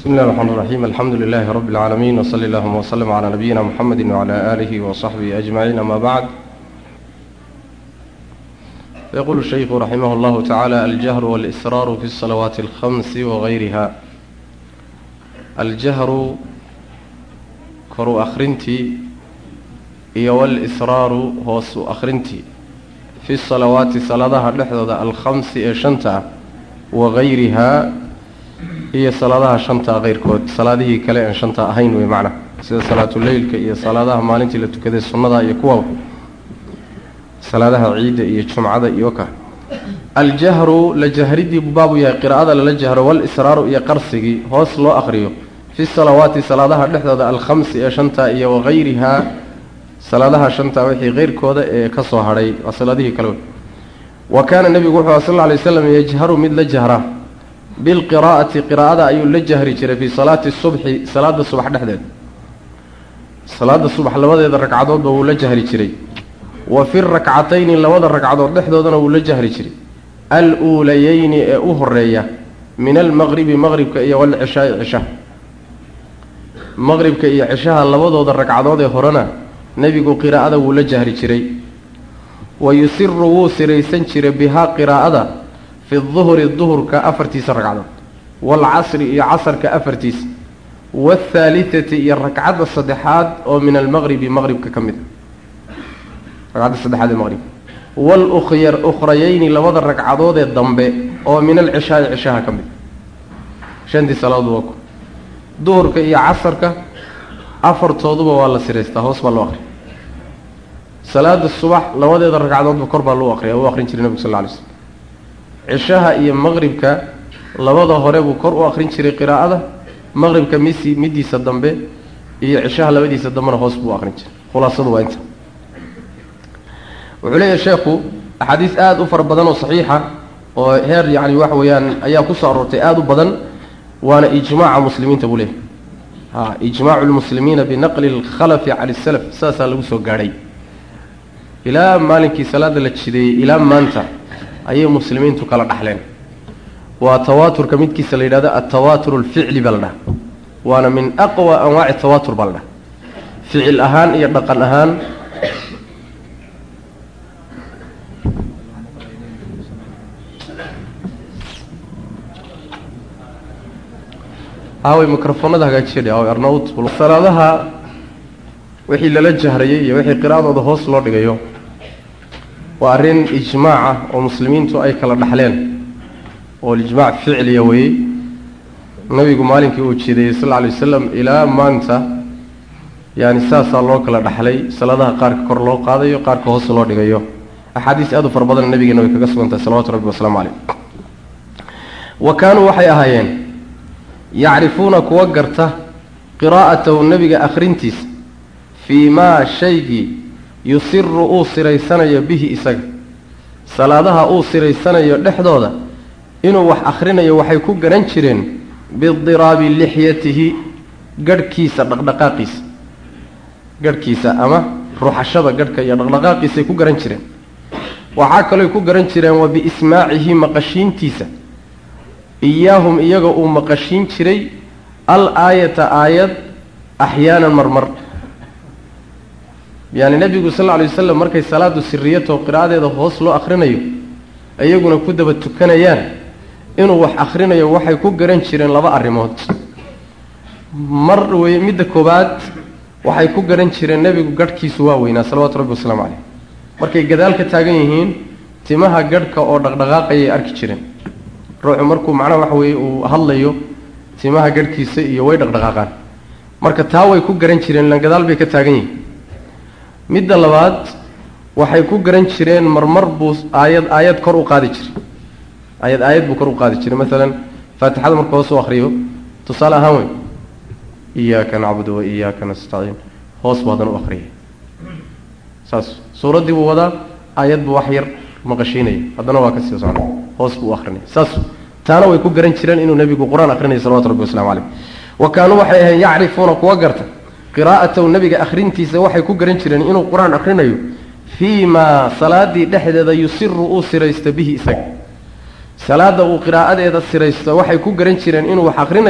بسم الله الرحمن الرحيم الحمد لله رب العالمين وصلى اللهم وسلم على نبينا محمد وعلى آله وصحبه أجمعين أما بعد يقول الشيخ رحمه الله تعالى الجهر والإسرار في الصلوات الخمس وغيرها الجهر كرو أخرنتي إيا والإسرار هوس أخرنتي في الصلوات صلاة لحظة الخمس إشنتا وغيرها iyo salaadaha shanta keyrkood salaadihii kale aan shanta ahayn wey macna sida salaatuleylka iyo salaadaha maalintii la tukaday sunnada iyo kuwa salaadaha ciidda iyo jumcada iyo ka aljahru la jahridii buu baabu yahay qiraa'ada lala jahro walisraaru iyo qarsigii hoos loo aqriyo fi salawaati salaadaha dhexdooda alkhamsi ee shanta iyo wagayrihaa salaadaha shanta wixii keyrkooda ee ka soo hadhay waa salaadihii kale wa kaana nebigu wuxuu a sal lla alay waslam yajharu mid la jahraa bilqiraa'ati qiraa'ada ayuu la jahri jiray fii salaati subxi salaada subax dhexdeeda salaada subax labadeeda ragcadoodba wuu la jahri jiray wa fi rakcatayni labada ragcadood dhexdoodana wuu la jahri jiray al-uulayeyni ee u horeeya min almaqribi maqribka iyo walcishaai cishaha maqribka iyo cishaha labadooda ragcadood ee horena nebigu qiraa'ada wuu la jahri jiray wa yusiru wuu siraysan jiray bihaa qiraa'ada fi duhri duhurka afartiisa ragcadood waalcasri iyo casarka afartiisa waathaalitati iyo ragcadda saddexaad oo min almaqribi maqribka ka mid a ragcadda saddexaad ee maqribka waalukhya ukhrayeyni labada ragcadood ee dambe oo min alcishaai cishaha ka mid a shantii salaadood waa ku duhurka iyo casarka afartooduba waa la siraystaa hoos baa loo aqriya salaada subax labadeeda ragcadoodba kor baa loo aqriya u aqrin jiray nebigu sal lla alay slm cishaha iyo maqribka labada hore buu kor u aqrin jiray qiraa'ada maqribka misi midiisa dambe iyo cishaha labadiisa dambena hoos buu aqrin jiray khulaasadu waa inta wuxuu leeyahay sheekhu axaadiis aada u fara badan oo saxiixa oo heer yacni waxa weeyaan ayaa ku soo aroortay aada u badan waana ijmaaca muslimiinta buu leeyahay ha ijmaacu lmuslimiina binaqli alkhalafi cala salaf saasaa lagu soo gaadhay ilaa maalinkii salaada la jideeyey ilaa maanta ayay muslimiintu kala dhaxleen waa tawaaturka midkiisa la yidhahdo altawaatur alficli baa la dhaha waana min aqwa anwaaci tawaatur baa la dhaha ficil ahaan iyo dhaqan ahaan aaway microfoonada hagaajiyadhe aaway arnaut salaadaha wixii lala jahrayay iyo wixii qiraa'adooda hoos loo dhigayo waa arrin ijmaaca oo muslimiintu ay kala dhaxleen oo ijmaac ficliya weeyey nabigu maalinkii uu jeedayey sal lla lay wasalam ilaa maanta yaani saasaa loo kala dhaxlay salaadaha qaarka kor loo qaadayo qaarka hoos loo dhigayo axaadiis aad u fara badanna nabigeena way kaga sugan tahay salawatu rabbi wasalaamu caleyh wa kaanuu waxay ahaayeen yacrifuuna kuwa garta qiraa'atahu nebiga akhrintiisa fii maa shaygii yusiru uu siraysanayo bihi isaga salaadaha uu siraysanayo dhexdooda inuu wax akhrinayo waxay ku garan jireen bidiraabi lixyatihi garhkiisa dhaqdhaqaaqiisa garhkiisa ama ruxashada garhka iyo dhaqdhaqaaqiisay ku garan jireen waxaa kalooy ku garan jireen wa biismaacihi maqashiintiisa iyaahum iyaga uu maqashiin jiray al aayata aayad axyaanan marmar yaani nebigu sal lla alay wasalam markay salaadu siriyato qiraa'adeeda hoos loo akhrinayo iyaguna ku daba tukanayaan inuu wax akhrinayo waxay ku garan jireen laba arrimood mar wey midda koowaad waxay ku garan jireen nebigu garhkiisu waa weynaa salawatu rabbi wasalaamu caleyh markay gadaal ka taagan yihiin timaha garhka oo dhaqdhaqaaqayay arki jireen ruuxu markuu macnaha waxa weeye uu hadlayo timaha garhkiisa iyo way dhaqdhaqaaqaan marka taa way ku garan jireen ilaan gadaal bay ka taagan yihiin midda labaad waxay ku garan jireen marmar buu aayad aayad kor u qaadi jiray aayad aayad buu kor u qaadi jiray masalan faatixada marka hoos u akriyo tusaale ahaan wey iyaaka nacbudu wa iyaaka nastaciin hoos buu haddana u akriyay saas suuraddii buu wadaa aayad buu wax yar maqashiinaya haddana waa ka sii socda hoos buu u akrinaya saas taana way ku garan jireen inuu nebigu qur-aan akrinaya salawatu rabbi waslamu caleyh wa kaanuu waxay ahayn yacrifuuna kuwa garta qiraa'atahu nebiga akhrintiisa waxay ku garan jireen inuu qur-aan akhrinayo fii maa salaadii dhexdeeda yusiru uu siraysto bihi isaga salaada uu qiraa'adeeda siraysto waxay ku garan jireen inuu wax akhrinayo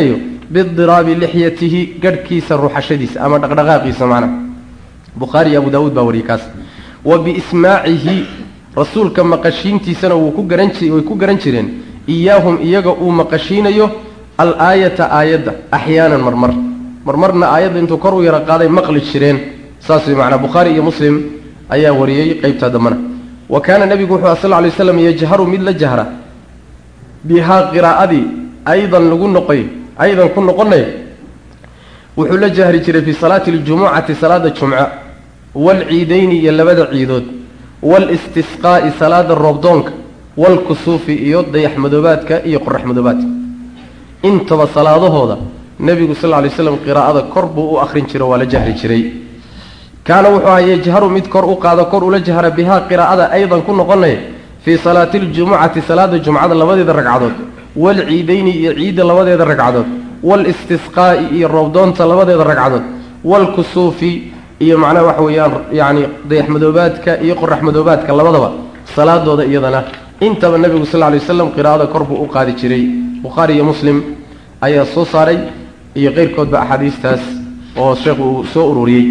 bidiraabi lixyatihi garhkiisa ruxashadiisa ama dhaqdhaqaaqiisa macnaha bukhaari iyo abu daawuud baa wariyey kaas wa biismaacihi rasuulka maqashiintiisana wuu ku garan ji way ku garan jireen iyaahum iyaga uu maqashiinayo al-aayata aayadda axyaanan marmar marmarna aayadda intuu kor u yaro qaaday maqli jireen saas way macnaa bukhaari iyo muslim ayaa wariyey qeybta dambana wa kaana nebigu wuxuu sal lla lay slam yajharu mid la jahra bihaa qiraa'adii aydan lagu noqoy aydan ku noqonay wuxuu la jahri jiray fii salaati aljumucati salaada jumca waalciidayni iyo labada ciidood waalistisqaa'i salaada roobdoonka waalkusuufi iyo dayaxmadoobaadka iyo qoraxmadoobaadka intaba salaadahooda nebigu sal lla lay slam qiraa'ada kor buu u akhrin jiro waa la jahri jiray kaana wuxuu ahaa yajharu mid kor u qaado kor ula jahra bihaa qiraa'ada aydan ku noqonay fii salaati aljumucati salaada jumcada labadeeda ragcadood waalciidayni iyo ciidda labadeeda ragcadood waalistisqaa'i iyo roobdoonta labadeeda ragcadood waalkusuufi iyo macnaha waxa weeyaan yacni dayaxmadoobaadka iyo qoraxmadoobaadka labadaba salaadooda iyadana intaba nebigu sal lla lay waslam qiraa'ada kor buu u qaadi jiray bukhaari iyo muslim ayaa soo saaray iyo qeyrkoodba axaadiistaas oo sheekhu uu soo ururiyey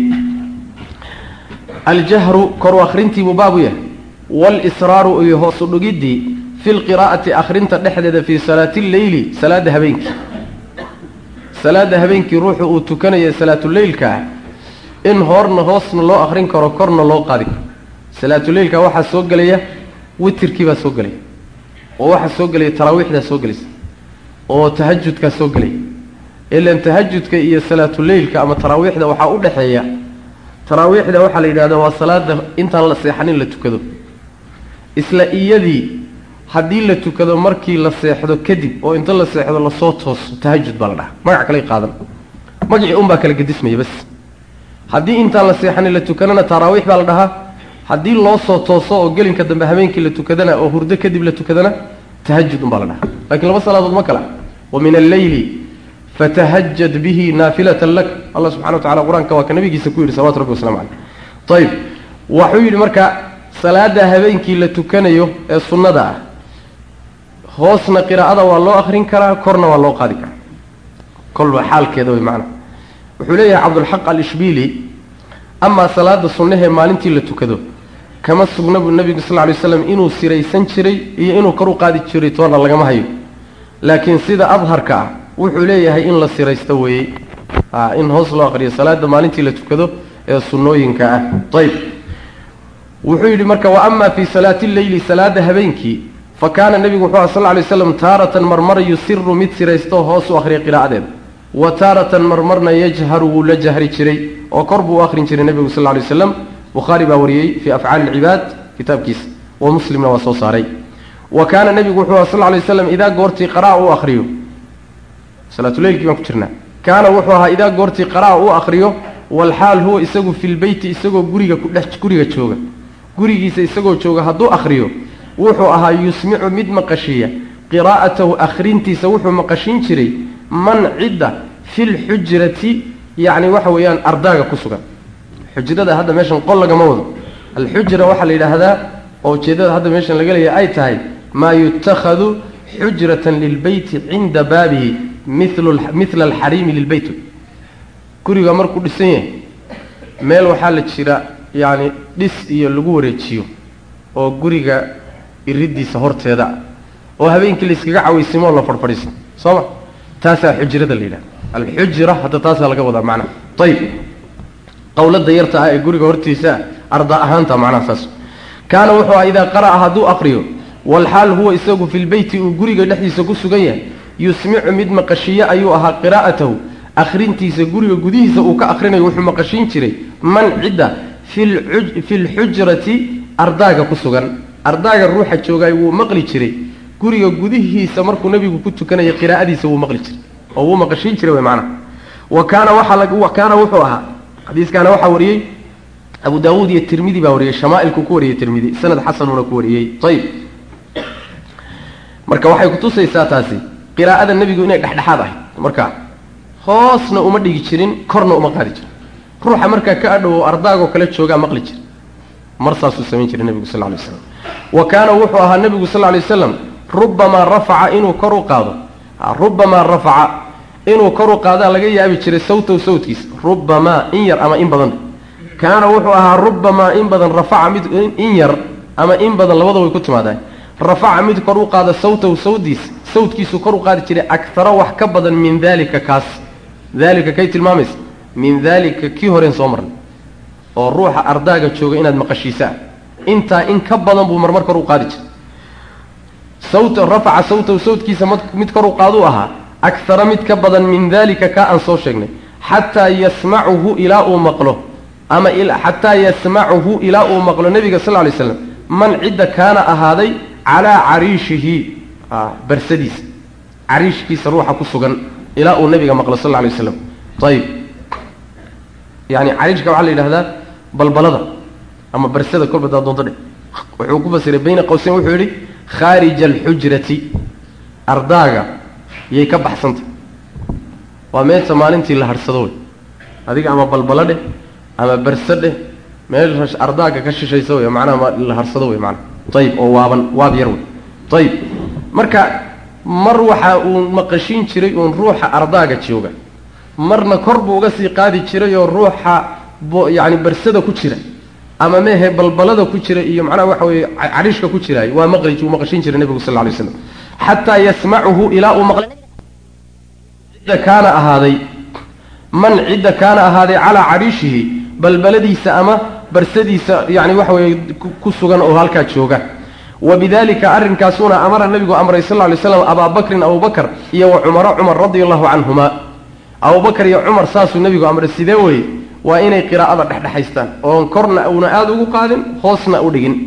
aljahru koru akhrintiibuu baabu yahay waalisraaru iyo hoosu dhugiddii fi lqiraa'ati akhrinta dhexdeeda fii salaati lleyli salaada habeenkii salaada habeenkii ruuxu uu tukanaya salaatuleylka ah in hoorna hoosna loo akhrin karo korna loo qaadi karo salaatuleylka waxaa soo gelaya witirkii baa soo gelaya oo waxaa soo gelaya taraawiixdaa soo gelaysa oo tahajudkaa soo gelaya ilan tahajudka iyo salaatuleylka ama taraawiixda waxaa u dhexeeya taraawiixda waxaa la yidhahda waa salaada intaan la seexanin la tukado isla iyadii haddii la tukado markii la seexdo kadib oo inta la seexdo lasoo tooso tahajud baa la dhahaa magac kale qaadan magacii unbaa kala gedismaya bas haddii intaan la seexanin la tukanana taraawiix baa la dhahaa haddii loo soo tooso oo gelinka dambe habeenkii la tukadana oo hurdo kadib la tukadana tahajud unbaa la dhahaa lakiin laba salaadood ma kala wa min alleyli fatahajad bihi naafilatan lak allah subxana wa tacala qur-aanka waa ka nabigiisa ku yidhi salawatu rabbi waslamu caleyh ayib waxuu yidhi marka salaada habeenkii la tukanayo ee sunnada ah hoosna qiraa'ada waa loo akrin karaa korna waa loo qaadi karaa kolba xaalkeeda way macnaha wuxuu leeyahay cabdulxaq alishbiili amaa salaada sunnahee maalintii la tukado kama sugna buu nebigu sal ly slam inuu siraysan jiray iyo inuu kor u qaadi jiray toona lagama hayo laakiin sida adharka ah wuxuu leeyahay in la siraysto weeyey in hoos loo aqriyo salaada maalintii la tukado ee sunnooyinka ah ayb wuxuu yidhi marka wa ama fii salaati lleyli salaada habeenkii fa kaana nebigu wuxuu aha sal ly slam taaratan marmar yusiru mid siraysto hoos u akhriya qiraa'adeeda wa taaratan marmarna yajharu wuu la jahri jiray oo kor buu u akhrin jiray nebigu sal lay waslam bukhaari baa wariyey fii afcaali lcibaad kitaabkiisa wa muslimna waa soo saaray wa kaana nebigu wuxuu aha sal lay waslam idaa goortii qara'a u akhriyo salaatuleylkii baan ku jirnaa kaana wuxuu ahaa idaa goortii qara'a u akhriyo walxaal huwa isagu filbeyti isagoo guriga kudhex guriga jooga gurigiisa isagoo jooga hadduu akhriyo wuxuu ahaa yusmicu mid maqashiiya qiraa'atahu akhrintiisa wuxuu maqashin jiray man cidda filxujrati yacni waxa weeyaan ardaaga ku sugan xujrada hadda meeshan qol lagama wado alxujra waxaa la yidhaahdaa oo ujeeddada hadda meeshan laga leeya ay tahay maa yutakhadu xujratan lilbeyti cinda baabihi mila alxariimi lilbeyt guriga markuu dhisan yahay meel waxaa la jira yacni dhis iyo lagu wareejiyo oo guriga iridiisa horteeda oo habeenkii layskaga cawaysimoo la fadhfadhiisan soo ma taasaa xujrada la yidhahda alxujra hadda taasaa laga wadaa macnaha ayib qowlada yarta ah ee guriga hortiisa arda ahaanta macnaha saas kaana wuxuu aha idaa qara'a hadduu aqriyo walxaal huwa isagu filbeyti uu guriga dhexdiisa ku sugan yahay yusmicu mid maqashiye ayuu ahaa qiraa'atahu akhrintiisa guriga gudihiisa uu ka akhrinayo wuxuu maqashin jiray man cidda filxujrati ardaaga ku sugan ardaaga ruuxa joogaay wuu maqli jiray guriga gudihiisa markuu nebigu ku tukanaya qiraa'adiisa wuu maqli jiray oo wuu maqashin jiray way macnaha wa kaana waxaa kaana wuxuu ahaa xadiiskaana waxaa wariyey abu daawuud iyo tirmidi baa wariyey shamaailku ku wariyey tirmidi sanad xasanuuna ku wariyey ayib marka waxay kutusaysaa taasi qiraa'ada nebigu inay dhexdhexaad ahayd markaa hoosna uma dhigi jirin korna uma qaadi jirin ruuxa markaa ka adhowo ardaagoo kale joogaa maqli jira mar saasuu samayn jiray nebigu sal lay slam wa kaana wuxuu ahaa nebigu sal lay waslam rubamaa rafaca inuu kor u qaado rubamaa rafaca inuu kor u qaadaa laga yaabi jiray sawtow sawtkiisa rubamaa in yar ama in badan kaana wuxuu ahaa rubamaa in badan rafaca mid in yar ama in badan labada way ku timaadaan rafaca mid kor u qaada sawtow sawdiis sawtkiisu kor u qaadi jiray akara wax ka badan min daalika kaas daalika kay tilmaamaysa min daalika kii horeen soo marnay oo ruuxa ardaaga jooga inaad maqashiisaa intaa in ka badan buu marmar kor u qaadi jiray sawta rafaca sawtahu sawtkiisa mid kor u qaaduu ahaa akara mid ka badan min daalika kaa aan soo sheegnay xataa yasmacuhu ilaa uu maqlo ama xataa yasmacuhu ilaa uu maqlo nebiga sal lay slam man cidda kaana ahaaday calaa cariishihi barsadiisa cariishkiisa ruuxa ku sugan ilaa uu nebiga maqlo sal lay waslam ayib yani cariishka waxaa la yidhahdaa balbalada ama barsada kolba daa doonto dheh wuxuu ku fasiray bayna qawseyn wuxuu yidhi khaarija alxujrati ardaaga yay ka baxsantah waa meesha maalintii la harhsado wey adiga ama balbalo dheh ama barse dheh meesha ardaaga ka shishaysa wey macnaha la harsado wey maanaa ayib oo waaban waab yar wey ayib marka mar waxa uu maqashiin jiray uun ruuxa ardaaga jooga marna kor buu uga sii qaadi jiray oo ruuxa yani barsada ku jira ama mehe balbalada ku jira iyo macnaha waxa weye cariishka ku jiraay waa maqli uu maqashiin jiray nebigu sal lay slam xataa yasmacuhu ilaa uu maqlay cidda kaana ahaaday man cidda kaana ahaaday calaa cariishihi balbaladiisa ama barsadiisa yani waxa weeye ku sugan oo halkaa jooga wa bidalika arrinkaasuna amara nebigu amray sal lay slam abaa bakrin abubakr iyo wa cumara cumar radia allahu canhuma abubakar iyo cumar saasuu nebigu amray sidee weye waa inay qiraa'ada dhexdhexaystaan oon korna uuna aada ugu qaadin hoosna u dhigin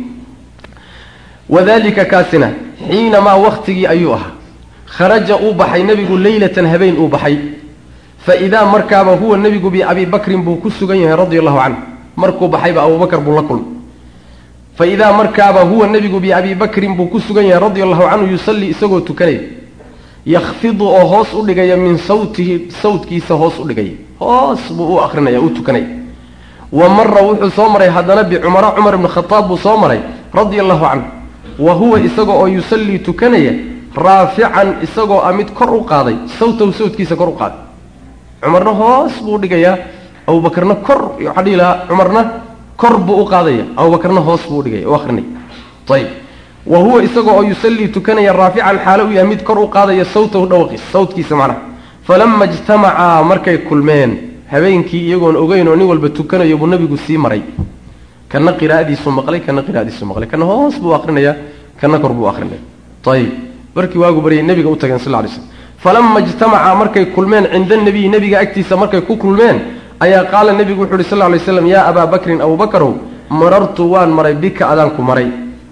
wadalika kaasina xiinamaa waktigii ayuu ahaa kharaja uu baxay nebigu leylatan habeen uu baxay fa idaa markaaba huwa nebigu biabii bakrin buu ku sugan yahay radia allahu canhu markuu baxayba abubakar buu la kulmay fa idaa markaaba huwa nebigu biabii bakrin buu ku sugan yahay radia allahu canhu yusallii isagoo tukanaya yakfidu oo hoos u dhigaya min sawtihi sawtkiisa hoos u dhigaya hoos buu u akrinaya u tukanaya wa mara wuxuu soo maray haddana bicumara cumar ibni khataab buu soo maray radia allahu canhu wa huwa isaga oo yusallii tukanaya raafican isagoo a mid kor u qaaday sawtahu sawtkiisa kor u qaaday cumarna hoos buu udhigayaa abubakarna kor waxaa dhihi lahaa cumarna kor buu u qaadaya abubakarna hoos buu udhigaya u akrinaya ayib wa huwa isagoo oo yusallii tukanaya raafican xaalo u yahay mid kor u qaadaya sawtahu dhawqiis sawtkiisa macnaha falama ijtamacaa markay kulmeen habeenkii iyagoon ogeyn oo nin walba tukanayo buu nabigu sii maray kana qiraa'adiisu maqlay kana qiraa'adiisu maqlay kana hoos buu akrinaya kana kor buu akrinaya ayib markii waagu baryay nebiga u tageen sal ly slm falama ijtamacaa markay kulmeen cinda nabiyi nebiga agtiisa markay ku kulmeen ayaa qaala nebigu wuxu uhi sal lay slam yaa abaa bakrin abubakarow marartu waan maray bika adaan ku maray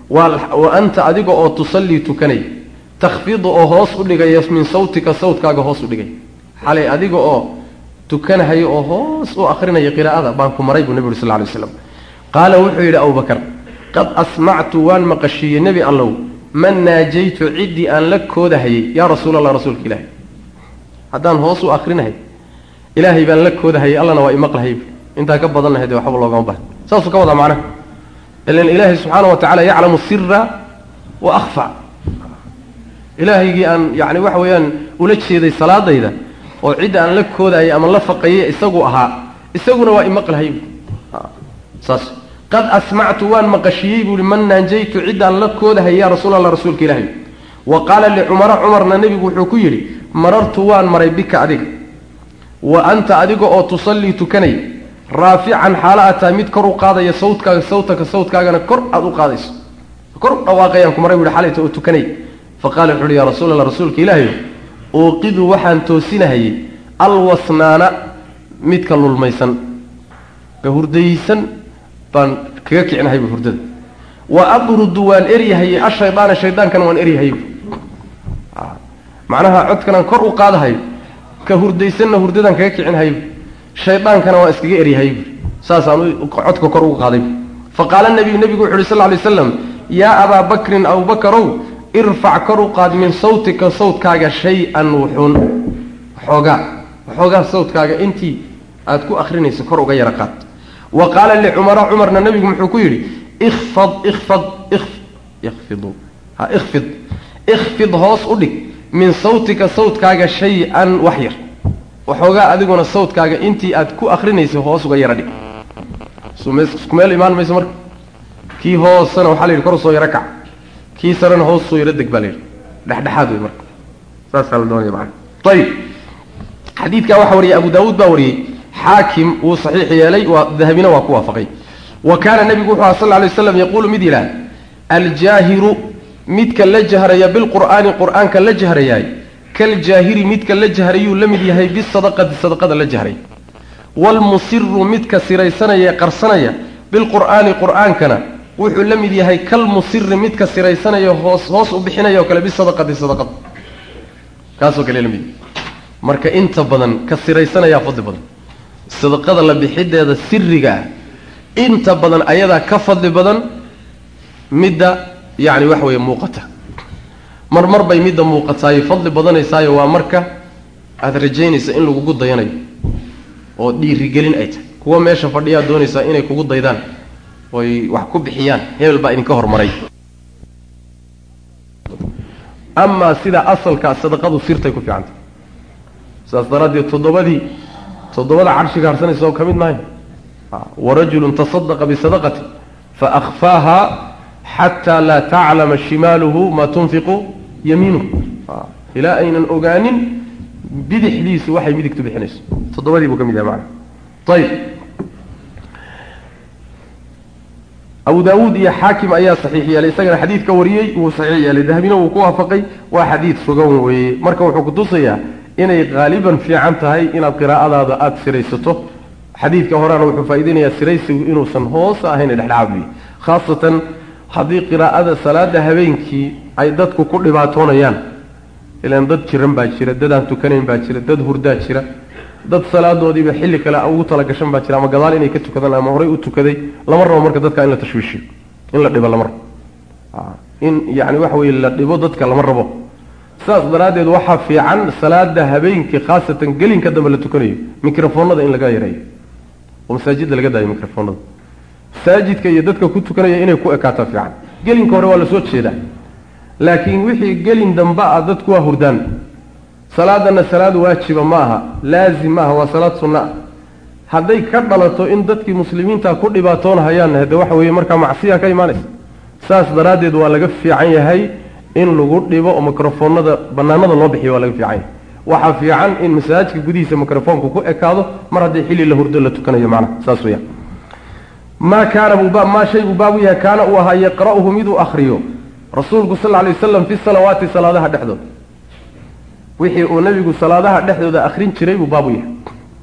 wa anta adiga oo tusallii tukanay takhfidu oo hoos u dhigaya min sawtika sawtkaaga hoos u dhigay xalay adiga oo tukanahayo oo hoos u akrinaya qiraa'ada baan ku maray buu nebi uri sal lay slam qaala wuxuu yidhi abubakar qad asmactu waan maqashiiyey nebi allow man naajaytu ciddii aan la koodahayay yaa rasuul allah rasuulka ilaahay haddaan hoos u akrinahay ilaahay baan la koodahayay allana waa imaqlahay intaa ka badan lahayd waxba loogama bahan saasuu ka wadaa macnaha ilan ilaahay subxaana wa tacala yaclamu sira wa akhfa ilaahaygii aan yani waxa weeyaan ula jeeday salaadayda oo cidda aan la koodayay ama la faqayay isagu ahaa isaguna waa imaqlahay saas qad asmactu waan maqashiyey buuhi man naanjaytu ciddaan la koodahay yaa rasuul allah rasuulka ilaahay wa qaala licumara cumarna nebigu wuxuu ku yidhi marartu waan maray bika adiga wa anta adiga oo tusallii tukanay raafican xaalo aad tahay mid kor u qaadaya sawtkaaga sawtaka sawtkaagana kor aada u qaadayso kor dhawaaqayaan ku maray bu hi xalayta oo tukanay fa qaala wuxu uhi yaa rasuul allah rasuulka ilaahay uuqidu waxaan toosinahayay alwasnaana midka lulmaysan ka hurdaysan baan kaga kicinahay bu hurdada wa abrudu waan eryahayey ashaydaana shaydaankana waan eryahay macnaha codkanaan kor u qaadahayo ka hurdaysanna hurdadaan kaga kicinhayo shaydaankana waan iskaga eryahay bu saasaan codka kor ugu qaaday fa qaala nabiyu nebigu wuxu uhi sal lay slam yaa abaa bakrin abubakarow irfac kor u qaad min sawtika sawtkaaga shay-an wuxuun xoogaa xoogaa sawtkaaga intii aada ku akrinayso kor uga yara qaad wa qaala licumara cumarna nebigu muxuu ku yidhi ikfad ikfad ikfidu ha ikfid ikfid hoos u dhig min sawtika sawtkaaga shay-an wax yar waxoogaa adiguna sawdkaaga intii aad ku akrinaysay hoos uga yara dhig isku meel imaan mayso marka kii hoosena waxaa la yidhi kor soo yaro kac kii sarena hoos soo yaro deg baa la yidhi dhexdhexaad wey marka saasaa la doonaya macana ayib xadiidkaa waxaa wariyay abu daawuud baa wariyey xaakim wuu saxiix yeelay waa dahabina waa ku waafaqay wa kaana nebigu wuxuu aha sal lay waslam yaquulu mid yidhaah aljaahiru midka la jahraya bilqur'aani qur'aanka la jahrayaay kaljaahiri midka la jahrayuu la mid yahay bisadaqati sadaqada la jahray waalmusiru midka siraysanaya ee qarsanaya bilqur'aani qur'aankana wuxuu la mid yahay kalmusiri midka siraysanaya hoos hoos u bixinaya oo kale bisadaqati sadaqada kaasoo kale la mid yahay marka inta badan ka siraysanayaa fadli badan sadaqada la bixideeda siriga ah inta badan ayadaa ka fadli badan midda yacni waxa weeye muuqata mar mar bay midda muuqataayo fadli badanaysaayo waa marka aada rajaynaysa in lagugu dayanayo oo dhiirigelin ay tahay kuwa meesha fadhiyaa doonaysaa inay kugu daydaan oy wax ku bixiyaan hebel baa idinka hormaray amaa sida asalkaa sadaqadu sirtay ku fiicantay saas daraaddeed toddobadii toddobada carshiga harsanaysa oo ka mid maayo warajulun tasadaqa bisadaqati faakfaaha xataa laa taclama shimaaluhu maa tunfiqu yamiinuhu ilaa aynan ogaanin bidixdiisu waxay midigtu bixinayso toddobadii buu ka mid yahay macana ayib abu daawuud iyo xaakim ayaa saxiix yeelay isagana xadiid ka wariyey wuu saxiix yeelay dahabina wuu ku waafaqay waa xadiid sugan weeye marka wuxuu kutusayaa inay haaliban fiican tahay inaad qiraa'adaada aada siraysato xadiidka horena wuxuu faa'iideynayaa siraysigu inuusan hoos ahayn dhexdhexaadbiyo khaasatan haddii qiraa'ada salaada habeenkii ay dadku ku dhibaatoonayaan ilaan dad jiran baa jira dad aan tukanayn baa jira dad hurdaa jira dad salaadoodiiba xilli kale ugu talagashan baa jira ama gadaal inay ka tukadaan ama horey u tukaday lama rabo marka dadka in la tashwiishiyo in la dhibo lama rabo in yani waxa weye la dhibo dadka lama rabo sidaas daraaddeed waxaa fiican salaada habeenkii khaasatan gelinka dambe la tukanayo microfoonada in laga yareeyo oo masaajidda laga daayo microfoonada masaajidka iyo dadka ku tukanaya inay ku ekaataa fiican gelinka hore waa lasoo jeedaa laakiin wixii gelin dambe ah dadku waa hurdaan salaadana salaad waajiba ma aha laazim ma aha waa salaad sunna ah hadday ka dhalato in dadkii muslimiinta ku dhibaatoonhayaanna hade waxa weeye markaa macsiya ka imaanaysa saas daraaddeed waa laga fiican yahay in lagu dhibo oo microfoonada banaanada loo bixiyo waa laga fiican yahay waxaa fiican in masaajidka gudihiisa microfoonku ku ekaado mar haddii xilli la hurdo la tukanayo macnaha saas weeyaan maa kaana buuba maa shay buu baabu yahay kaana uu ahaa yaqra'uhu miduu akriyo rasuulku sal lla lay wasalam fi salawaati salaadaha dhexdooda wixii uu nabigu salaadaha dhexdooda akrin jiray buu baabu yahay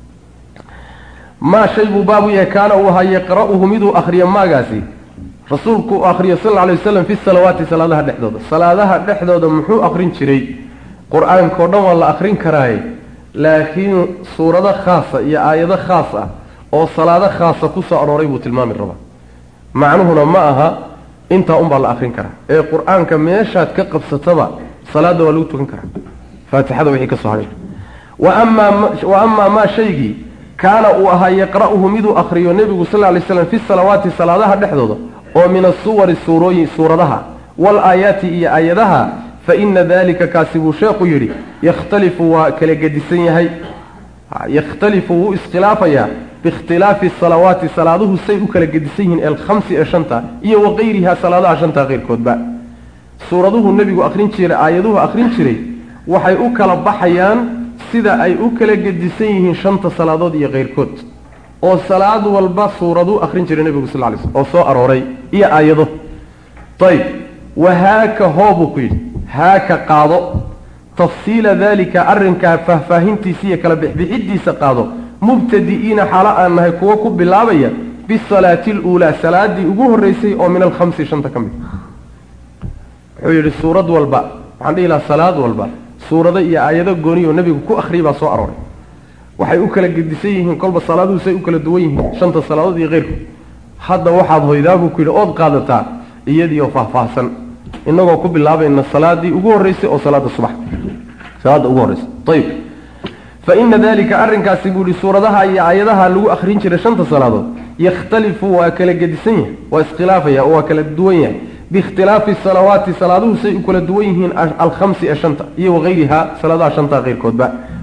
maa shay buu baabu yahay kaana uu ahaa yaqra'uhu miduu akriyo maagaasi rasuulku uu akriyo sal lla lay wasalam fi salawaati salaadaha dhexdooda salaadaha dhexdooda muxuu akrin jiray qur-aankao dhan waa la akrin karaaye laakiin suurado khaasa iyo aayado khaas ah oo salaado khaasa ku soo arooray buu tilmaami rabaa macnuhuna ma aha intaa unbaa la akrin karaa ee qur-aanka meeshaad ka qabsataba salaada waa lagu tukan karaa faatixada wixii ka soo hadhay wa amaa maa shaygii kaana uu ahaa yaqra'uhu miduu akriyo nebigu sal lla lay slam fi salawaati salaadaha dhexdooda oo min asuwari suurooyin suuradaha wal-aayaati iyo aayadaha fa ina dalika kaasi buu sheekhu yidhi yakhtalifu waa kala gedisan yahay yakhtalifu wuu iskhilaafayaa biikhtilaafi salawaati salaaduhu say u kala gedisan yihiin alkhamsi ee shanta iyo waqayriha salaadaha shanta keyrkoodba suuraduhu nebigu akrin jiray aayaduhu akrin jiray waxay u kala baxayaan sida ay u kala gedisan yihiin shanta salaadood iyo keyrkood oo salaad walba suuraduu akrin jiray nebigu sal lay slm oo soo arooray iyo aayado ayb wahaaka hoobuu ku yidhi haaka qaado tafsiila daalika arrinkaa faahfaahintiisa iyo kala bixbixidiisa qaado mubtadi'iina xaalo aan nahay kuwo ku bilaabaya bisalaati aluulaa salaadii ugu horreysay oo min alkhamsi shanta ka mid wuxuu yidhi suurad walba waxaan dhihi lahaa salaad walba suurado iyo aayado gooni oo nebigu ku akhriyay baa soo arooray waxay u kala gedisan yihiin kolba salaaduhu say u kala duwan yihiin shanta salaadood iyo keyrkood hadda waxaad hoydaabuu ku yidhi ood qaadataa iyadii oo faahfaahsan inagoo ku bilaabayna salaadii ugu horreysay oo salaada subax salaada ugu horreysay ayib fa ina dalika arrinkaasi buu yihi suuradaha iyo aayadaha lagu akrin jiray shanta salaadood yakhtalifu waa kala gedisan yahay waa iskhilaafaya oo waa kala duwan yahay biikhtilaafi salawaati salaaduhu say u kala duwan yihiin alkhamsi ee shanta iyo wagayriha salaadaha shanta keyrkoodba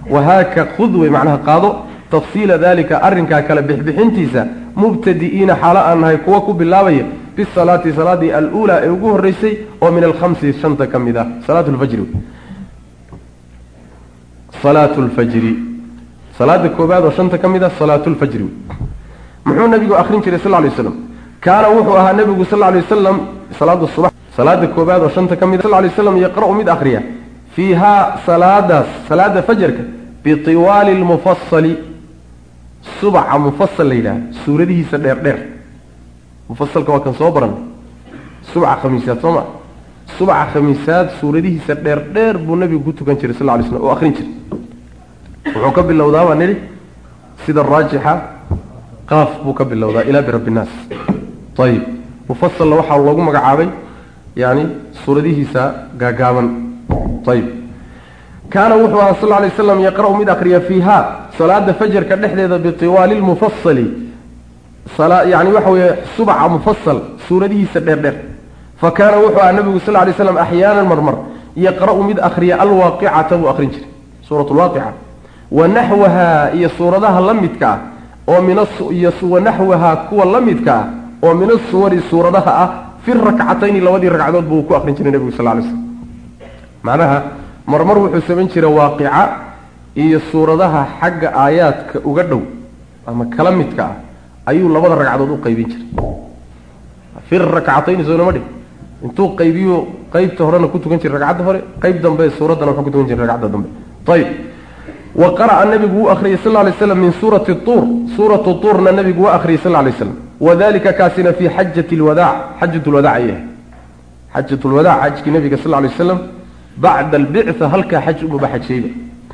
wahaaka khud wey macnaha qaado tafsiila daalika arrinkaa kale bixbixintiisa mubtadi'iina xaalo aan nahay kuwa ku bilaabaya bisalaati salaadii aluulaa ee ugu horreysay oo min alkhamsi shanta ka mid ah salaat lfajri salaatu lfajri salaada koobaad oo shanta ka mid ah salaatu lfajri muxuu nabigu akrin jiray sal lay waslam kaana wuxuu ahaa nabigu sal lay wasalam salaada subax salaada koobaad oo shanta ka mid sal lay waslam yaqra'u mid akhriya fiihaa salaadaas salaada fajarka bitiwaali lmufasali subaca mufasal la yidhaha suuradihiisa dheer dheer mufasalka waa kan soo baran subca khamiisaad soo ma subca khamiisaad suuradihiisa dheer dheer buu nabigu ku tukan jiray sal lay slam oo akrin jiray wuxuu ka bilowdaa baan nidhi sida raajixa qaaf buu ka bilowdaa ilaa birabbi innaas ayib mufasalna waxaa loogu magacaabay yani suuradihiisa gaagaaban ayib kaana wuxuu ahaa sal lay waslam yaqra'u mid akriya fiiha salaada fajarka dhexdeeda bitiwaali lmufasali yani waxa weeye subca mufasal suuradihiisa dheer dheer fa kaana wuxuu ahaa nabigu sal lay slam axyaanan marmar yaqra'u mid akriya alwaaqicata buu akrin jiray suurat lwaaqica wa naxwaha iyo suuradaha la midka ah oo miniyo wanaxwaha kuwa la midka ah oo min asuwari suuradaha ah fi rakcatayni labadii ragcadood buu ku akrin jiray nebigu sal lay slam macnaha marmar wuxuu samayn jiray waaqica iyo suuradaha xagga aayaadka uga dhow ama kala midka ah ayuu labada ragcadood u qaybin jiray fi rakcatayni soonama dhig intuu qaybiyo qaybta horena ku tukan jiray ragcadda hore qayb dambe suuraddana wuxuu ku tukan jiray ragcadda dambe ayib wa qara'a nabigu wuu akhriyay sal lay slam min suurati tuur suuratu tuurna nabigu waa akhriyay sal lay slam wadalika kaasina fii xajati lwadaac xajat lwadaac ayah xajat lwadaac xajkii nabiga sal lay waslam bacda albictha halkaa xaj umuba xajayba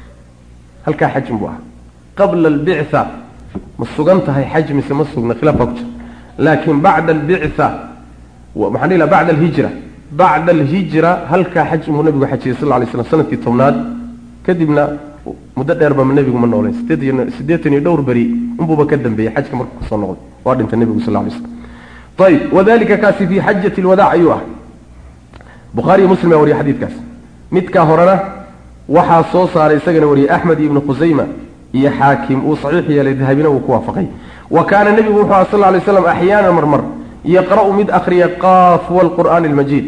halkaa xaj unbuu ahaa qabla albictha ma sugan tahay xaj mise ma sugna khilaaf baa ku jira laakin bacda albictha maxaan dhihi laha bacda alhijra bacda alhijra halkaa xaj umuu nabigu xajiyay sal lay slam sanadkii tobnaad kadibna muddo dheerba nebigu ma noolayn sideed siddeetan iyo dhowr beri unbuuba ka dambeeyey xajka markuu kasoo noqday waa dhintay nebigu sal lay slam ayib wadalika kaasi fii xajati lwadaac ayuu ah bukhaariyo muslim baa wariyay xadiidkaas midkaa horena waxaa soo saaray isagana wariyey axmed iyo ibnu khusayma iyo xaakim uu saxiix yeelay dahabina uu ku waafaqay wa kaana nebigu wuxuu aha sal lay slam axyaana marmar yaqra'u mid akriya qaaf walqur'aani almajiid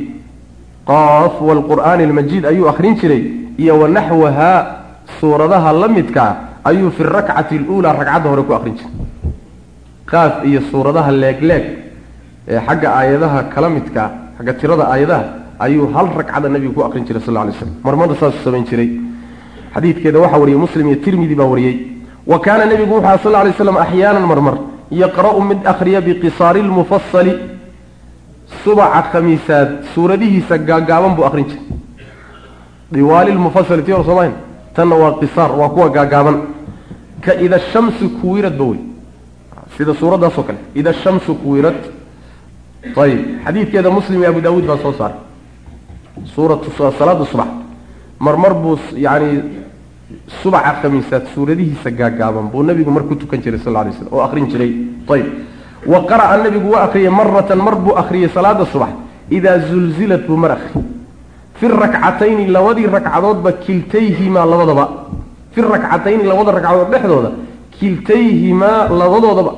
qaaf walqur'aani almajiid ayuu akrin jiray iyo wanaxwaha suuradaha la midkaa ayuu fi rakcati aluulaa ragcadda hore ku akrin jiray qaaf iyo suuradaha leegleeg ee xagga aayadaha kala midkaa xagga tirada aayadaha ayuu hal ragcada nabigu ku akrin jiray sal lay slam marmarna saasuu samayn jiray xadiidkeeda waxaa wariyey muslim iyo tirmidi baa wariyey wa kaana nebigu wuxu aha sal lay slam axyaanan marmar yaqra'u mid akhriya biqisaari lmufasali subaca khamiisaad suuradihiisa gaagaaban buu akrin jiray diwaali lmufasali tii hor soomayn tanna waa qisaar waa kuwa gaagaaban ka ida shamsu kuwirad ba wey sida suuraddaasoo kale ida shamsu kuwirad ayib xadiidkeeda muslim iyo abu daawuud baa soo saaray suuratu salaada subax marmar buu yani subaca khamiisaad suuradihiisa gaagaaban buu nabigu mar ku tukan jiray sal lay slam oo akrin jiray ayib wa qara'a nabigu waa akriyay maratan mar buu akriyay salaada subax idaa zulzilat buu mar akri fi rakcatayni labadii ragcadoodba kiltayhimaa labadaba fi rakcatayni labada ragcadood dhexdooda kiltayhimaa labadoodaba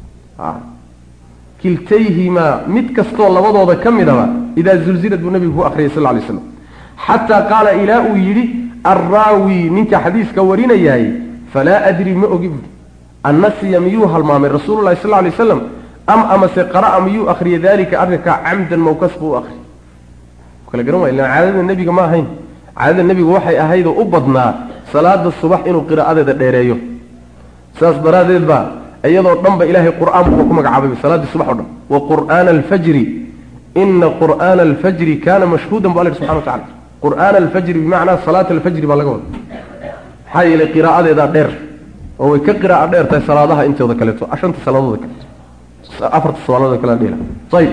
kiltayhimaa mid kastoo labadooda ka midaba idaa zulzilad buu nabigu ku akriyay sal lay slam xataa qaala ilaa uu yidhi arraawi ninka xadiiska warinayahay falaa adri ma ogi buui annasiya miyuu halmaamay rasuululahi sal lay slam am amase qara'a miyuu akriyay dalika arrinkaa camdan mawkas buu u akri kala garan waay ilan caadada nebiga ma ahayn caadada nebiga waxay ahaydoo u badnaa salaada subax inuu qiraa'adeeda dheereeyo saas daraaddeed baa iyadoo dhan ba ilaahay qur'aan buu ku magacaabay salaaddii subax o dhan wa qur'aana alfajri ina qur'aana alfajri kana mashhuudan bu alla yhi subxana wa tacala qur'aana alfajri bimacnaa salaata alfajri baa laga wada maxaa yeelay qiraa'adeedaa dheer oo way ka qiraa'o dheer tahay salaadaha intooda kaleeto shanta salaadooda kaleeto afarta salaadood kale dhela ayib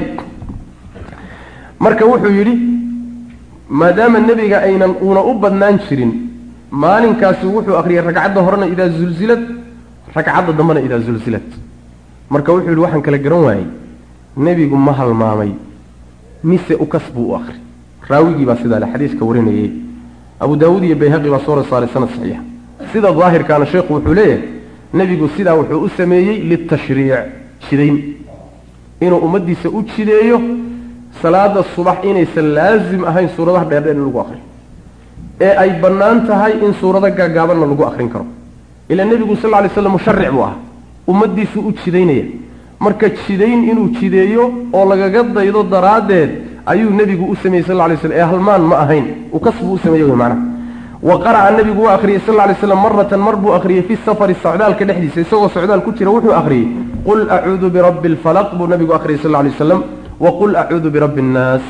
marka wuxuu yidhi maadaama nebiga aynan uuna u badnaan jirin maalinkaasi wuxuu akriyay ragcadda horena idaa zulzilad ragcadda dambena idaa zulzilad marka wuxuu yidhi waxaan kala garan waayey nebigu ma halmaamay mise ukas buu u akri raawigii baa sidaa le xadiiska warinayey abu daawuud iyo bayhaqi baa soo saaray sanad saxiixa sida daahirkaana sheekhu wuxuu leeyahay nebigu sidaa wuxuu u sameeyey litashriic jidayn inuu ummaddiisa u jideeyo salaada subax inaysan laasim ahayn suuradaha dheerdheer in lagu akriyo ee ay bannaan tahay in suurado gaagaabanna lagu akrin karo ilaa nebigu sal lla lay slam musharic buu ahaa ummaddiisuu u jidaynaya marka jidayn inuu jideeyo oo lagaga daydo daraaddeed ayuu nebigu u sameeyey sal lay slam ee halmaan ma ahayn uu kasbuu u sameeye wy macnaha wa qara'a nebigu waa akhriyey sal lay slam maratan mar buu akhriyey fi safari socdaalka dhexdiisa isagoo socdaal ku jira wuxuu akhriyey qul acuudu birabbi alfalaq buu nebigu akhriyey sal lay waslam wa qul acuudu birabbi annaas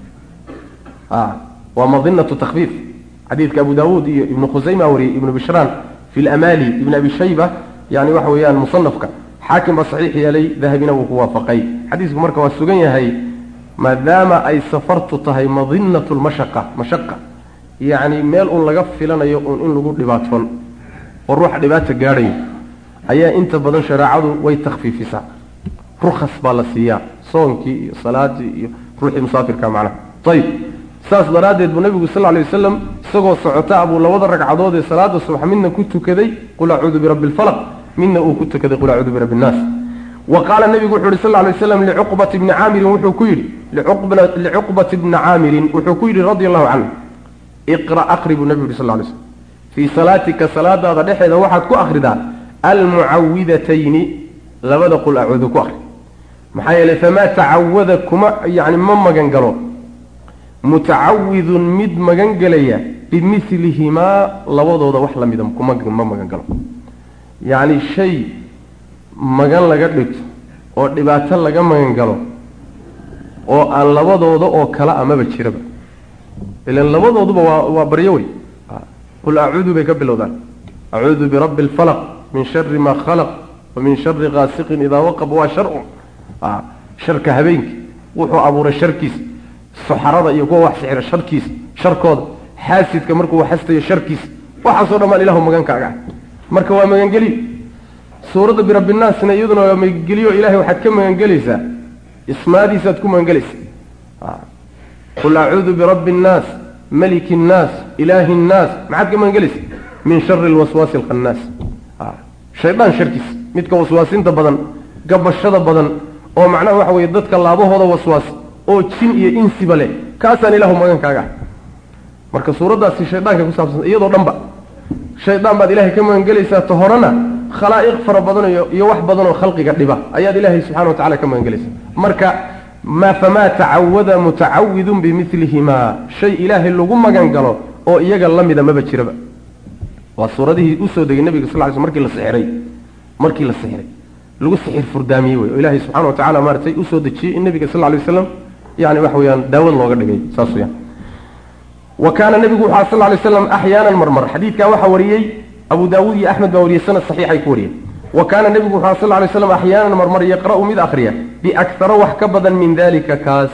waa madinatu takfiif xadiidka abu daawuud iyo ibnu khusayma wariyey ibnu bishraan fi lamali ibn abi shayba yani waxa weeyaan musanafka xaakim baa saxiix yeelay dahabina wuu ku waafaqay xadiisku marka waa sugan yahay maadaama ay safartu tahay madinatu lmashaqa mashaqa yacni meel un laga filanayo un in lagu dhibaatoon oo ruuxa dhibaata gaadhayo ayaa inta badan shareecadu way takhfiifisaa rukhas baa la siiyaa soonkii iyo salaadii iyo ruuxii musaafirka macnaha ayib saas daraaddeed buu nabigu sal lay wasalam isagoo socota buu labada ragcadood ee salaada subax midna ku tukaday qul acuudu birabbi alfalaq midna uu ku tukaday qul acuudu birabbi innaas wa qaala nebigu wuxu yidhi sal lay waslam licuqbati bni caamirin wuxuu ku yidhi licuqbati bni caamirin wuxuu ku yidhi radi allahu canhu iqra aqri buu nebigu yidhi sal lay slm fii salaatika salaadaada dhexeeda waxaad ku akhridaa almucawidatayni labada qul acuudu ku akhri maxaa yeelay famaa tacawada kuma yani ma magan galo mutacawidun mid magan gelaya bimilihimaa labadooda wax la mida kuma ma magan galo yacni shay magan laga dhigto oo dhibaato laga magan galo oo aan labadooda oo kala amaba jiraba ilan labadooduba waa waa baryo wey qul acuudu bay ka bilowdaan acuudu birabbi alfalaq min shari maa khalaq wa min shari kaasiqin idaa waqab waa sharcun sharka habeenki wuxuu abuuray sharkiisa suxarada iyo kuwa wax sixira sharkiisa sharkooda xaasidka markuu xastayo sharkiisa waxaasoo dhammaan ilahu magankaaga ah marka waa magangeliyo suuradda birabbinaasna iyaduna waa magangeliyo ilahay waxaad ka magangelaysaa ismaadiisaad ku magangelaysaa qul acuudu birabbi innaas maliki innaas ilaahi innaas maxaad ka magangelaysaa min shari alwaswaasi alkhannaas shaydaan sharkiisa midka waswaasinta badan gabashada badan oo macnaha waxa weeye dadka laabahooda waswaas oo jin iyo insiba leh kaasaan ilaahu magankaaga ah marka suuraddaasi shaydaanka ku saabsan iyadoo dhanba shaydaan baad ilaahay ka magangelaysaa ta horena khalaa'iq fara badan iyo iyo wax badan oo khalqiga dhiba ayaad ilaahay subxana wa tacala ka magangelaysaa marka ma famaa tacawada mutacawidun bimilihimaa shay ilaahay lagu magan galo oo iyaga la mida maba jiraba waa suuradihii usoo degay nabiga sal ly sl markii la sixiray markii la sixiray lagu sixir furdaamiyey wey oo ilaahay subxana wa tacala maaratay usoo dejiyey in nabiga sal lay waslam yani waxa weyaan daawad looga dhigay saas weyaan wa kaana nebigu wuxu sal lay slam axyaanan marmar xadiidkaa waxaa wariyey abu daawuud iyo axmed baa wariyey sanad saxiixay ku wariyeen wa kaana nebigu wuxu sal lay slam axyaanan marmar yaqra'u mid akhriya biaktara wax ka badan min dalika kaas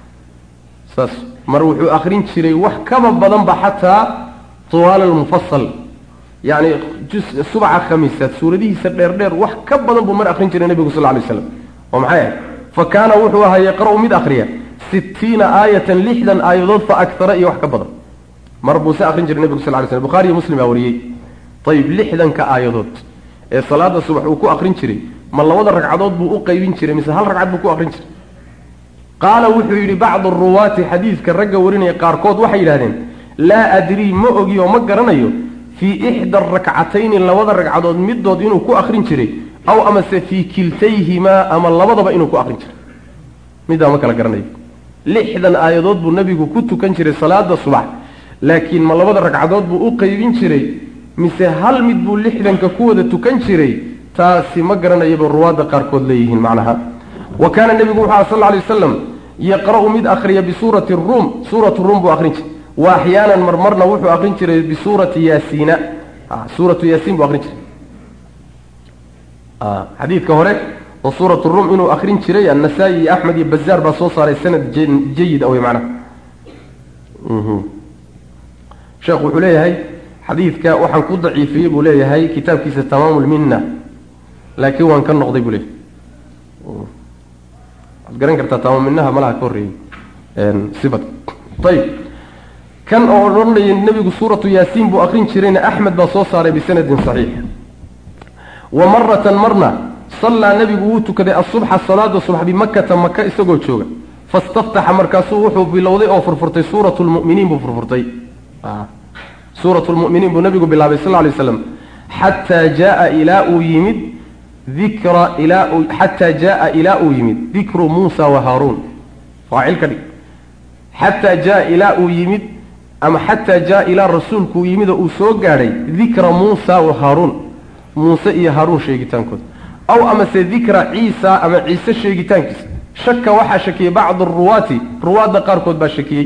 saas mar wuxuu akrin jiray wax kaba badanba xataa tuwaal almufasal yani subaca khamiisaad suuradihiisa dheerdheer wax ka badan buu mar akrin jiray nebigu sal lay slam oo maxay ahayd fa kaana wuxuu ahaa yaqra'u mid akhriya sitiina aayatan lixdan aayadood fa aktara iyo wax ka badan mar buu se akrin jiray nebigu sal lay slm bukhari iyo muslim baa wariyey ayib lixdanka aayadood ee salaada subax uu ku akrin jiray ma labada ragcadood buu u qaybin jiray mise hal ragcad buu ku akrin jiray qaala wuxuu yidhi bacdu ruwaati xadiidka ragga warinaya qaarkood waxay yidhahdeen laa adrii ma ogi oo ma garanayo fii ixda rakcatayni labada ragcadood midood inuu ku akrin jiray aw amase fii kiltayhimaa ama labadaba inuu ku akrin jiray middaa ma kala garanayo lixdan aayadood buu nebigu ku tukan jiray salaada subax laakiin ma labada ragcadood buu u qaybin jiray mise hal mid buu lixdanka ku wada tukan jiray taasi ma garanayaba ruwaadda qaarkood leeyihiin macnaha wa kaana nebigu wuxu aha sal lla alay wasalam yaqra'u mid akhriya bisuurati ruum suuratu ruum buu akrin jiray wa axyaanan marmarna wuxuu akrin jiray bisuurati yaasiina suuratu yaasiin buu akrin jiray xadiidka hore oo suuratu ruum inuu akrin jiray annasaa-i iyo axmed iyo bazaar baa soo saaray sanad jayid awey macnaha sheekhu wuxuu leeyahay xadiidka waxaan ku daciifiyey buu leeyahay kitaabkiisa tamaamu lminna laakiin waan ka noqday buu leeyahay waxaad garan kartaa tamaamu minaha malaha ka horreeyey sifat ayib kan oo odhanaya nebigu suuratu yaasiin buu akrin jirayna axmed baa soo saaray bisanadin saxiix wa maratan marna sallaa nebigu wuu tukaday asubxa salaada subax bimakata maka isagoo jooga fastaftaxa markaasuu wuxuu bilowday oo furfurtay suuratu lmuminiin buu furfurtay suuratu lmuminiin buu nabigu bilaabay sal lay slam xataa jaaa ilaa uu yimid dikra ilaa xataa jaaa ilaa uu yimid dikru muusa wa haaruun faacil ka dhig xataa jaa ilaa uu yimid ama xataa jaa ilaa rasuulku uu yimid oo uu soo gaadhay dikra muusa wa haaruun muuse iyo haaruun sheegitaankooda aw amase dikra ciisa ama ciise sheegitaankiisa shaka waxaa shakiyey bacdu ruwaati ruwaadda qaarkood baa shakiyey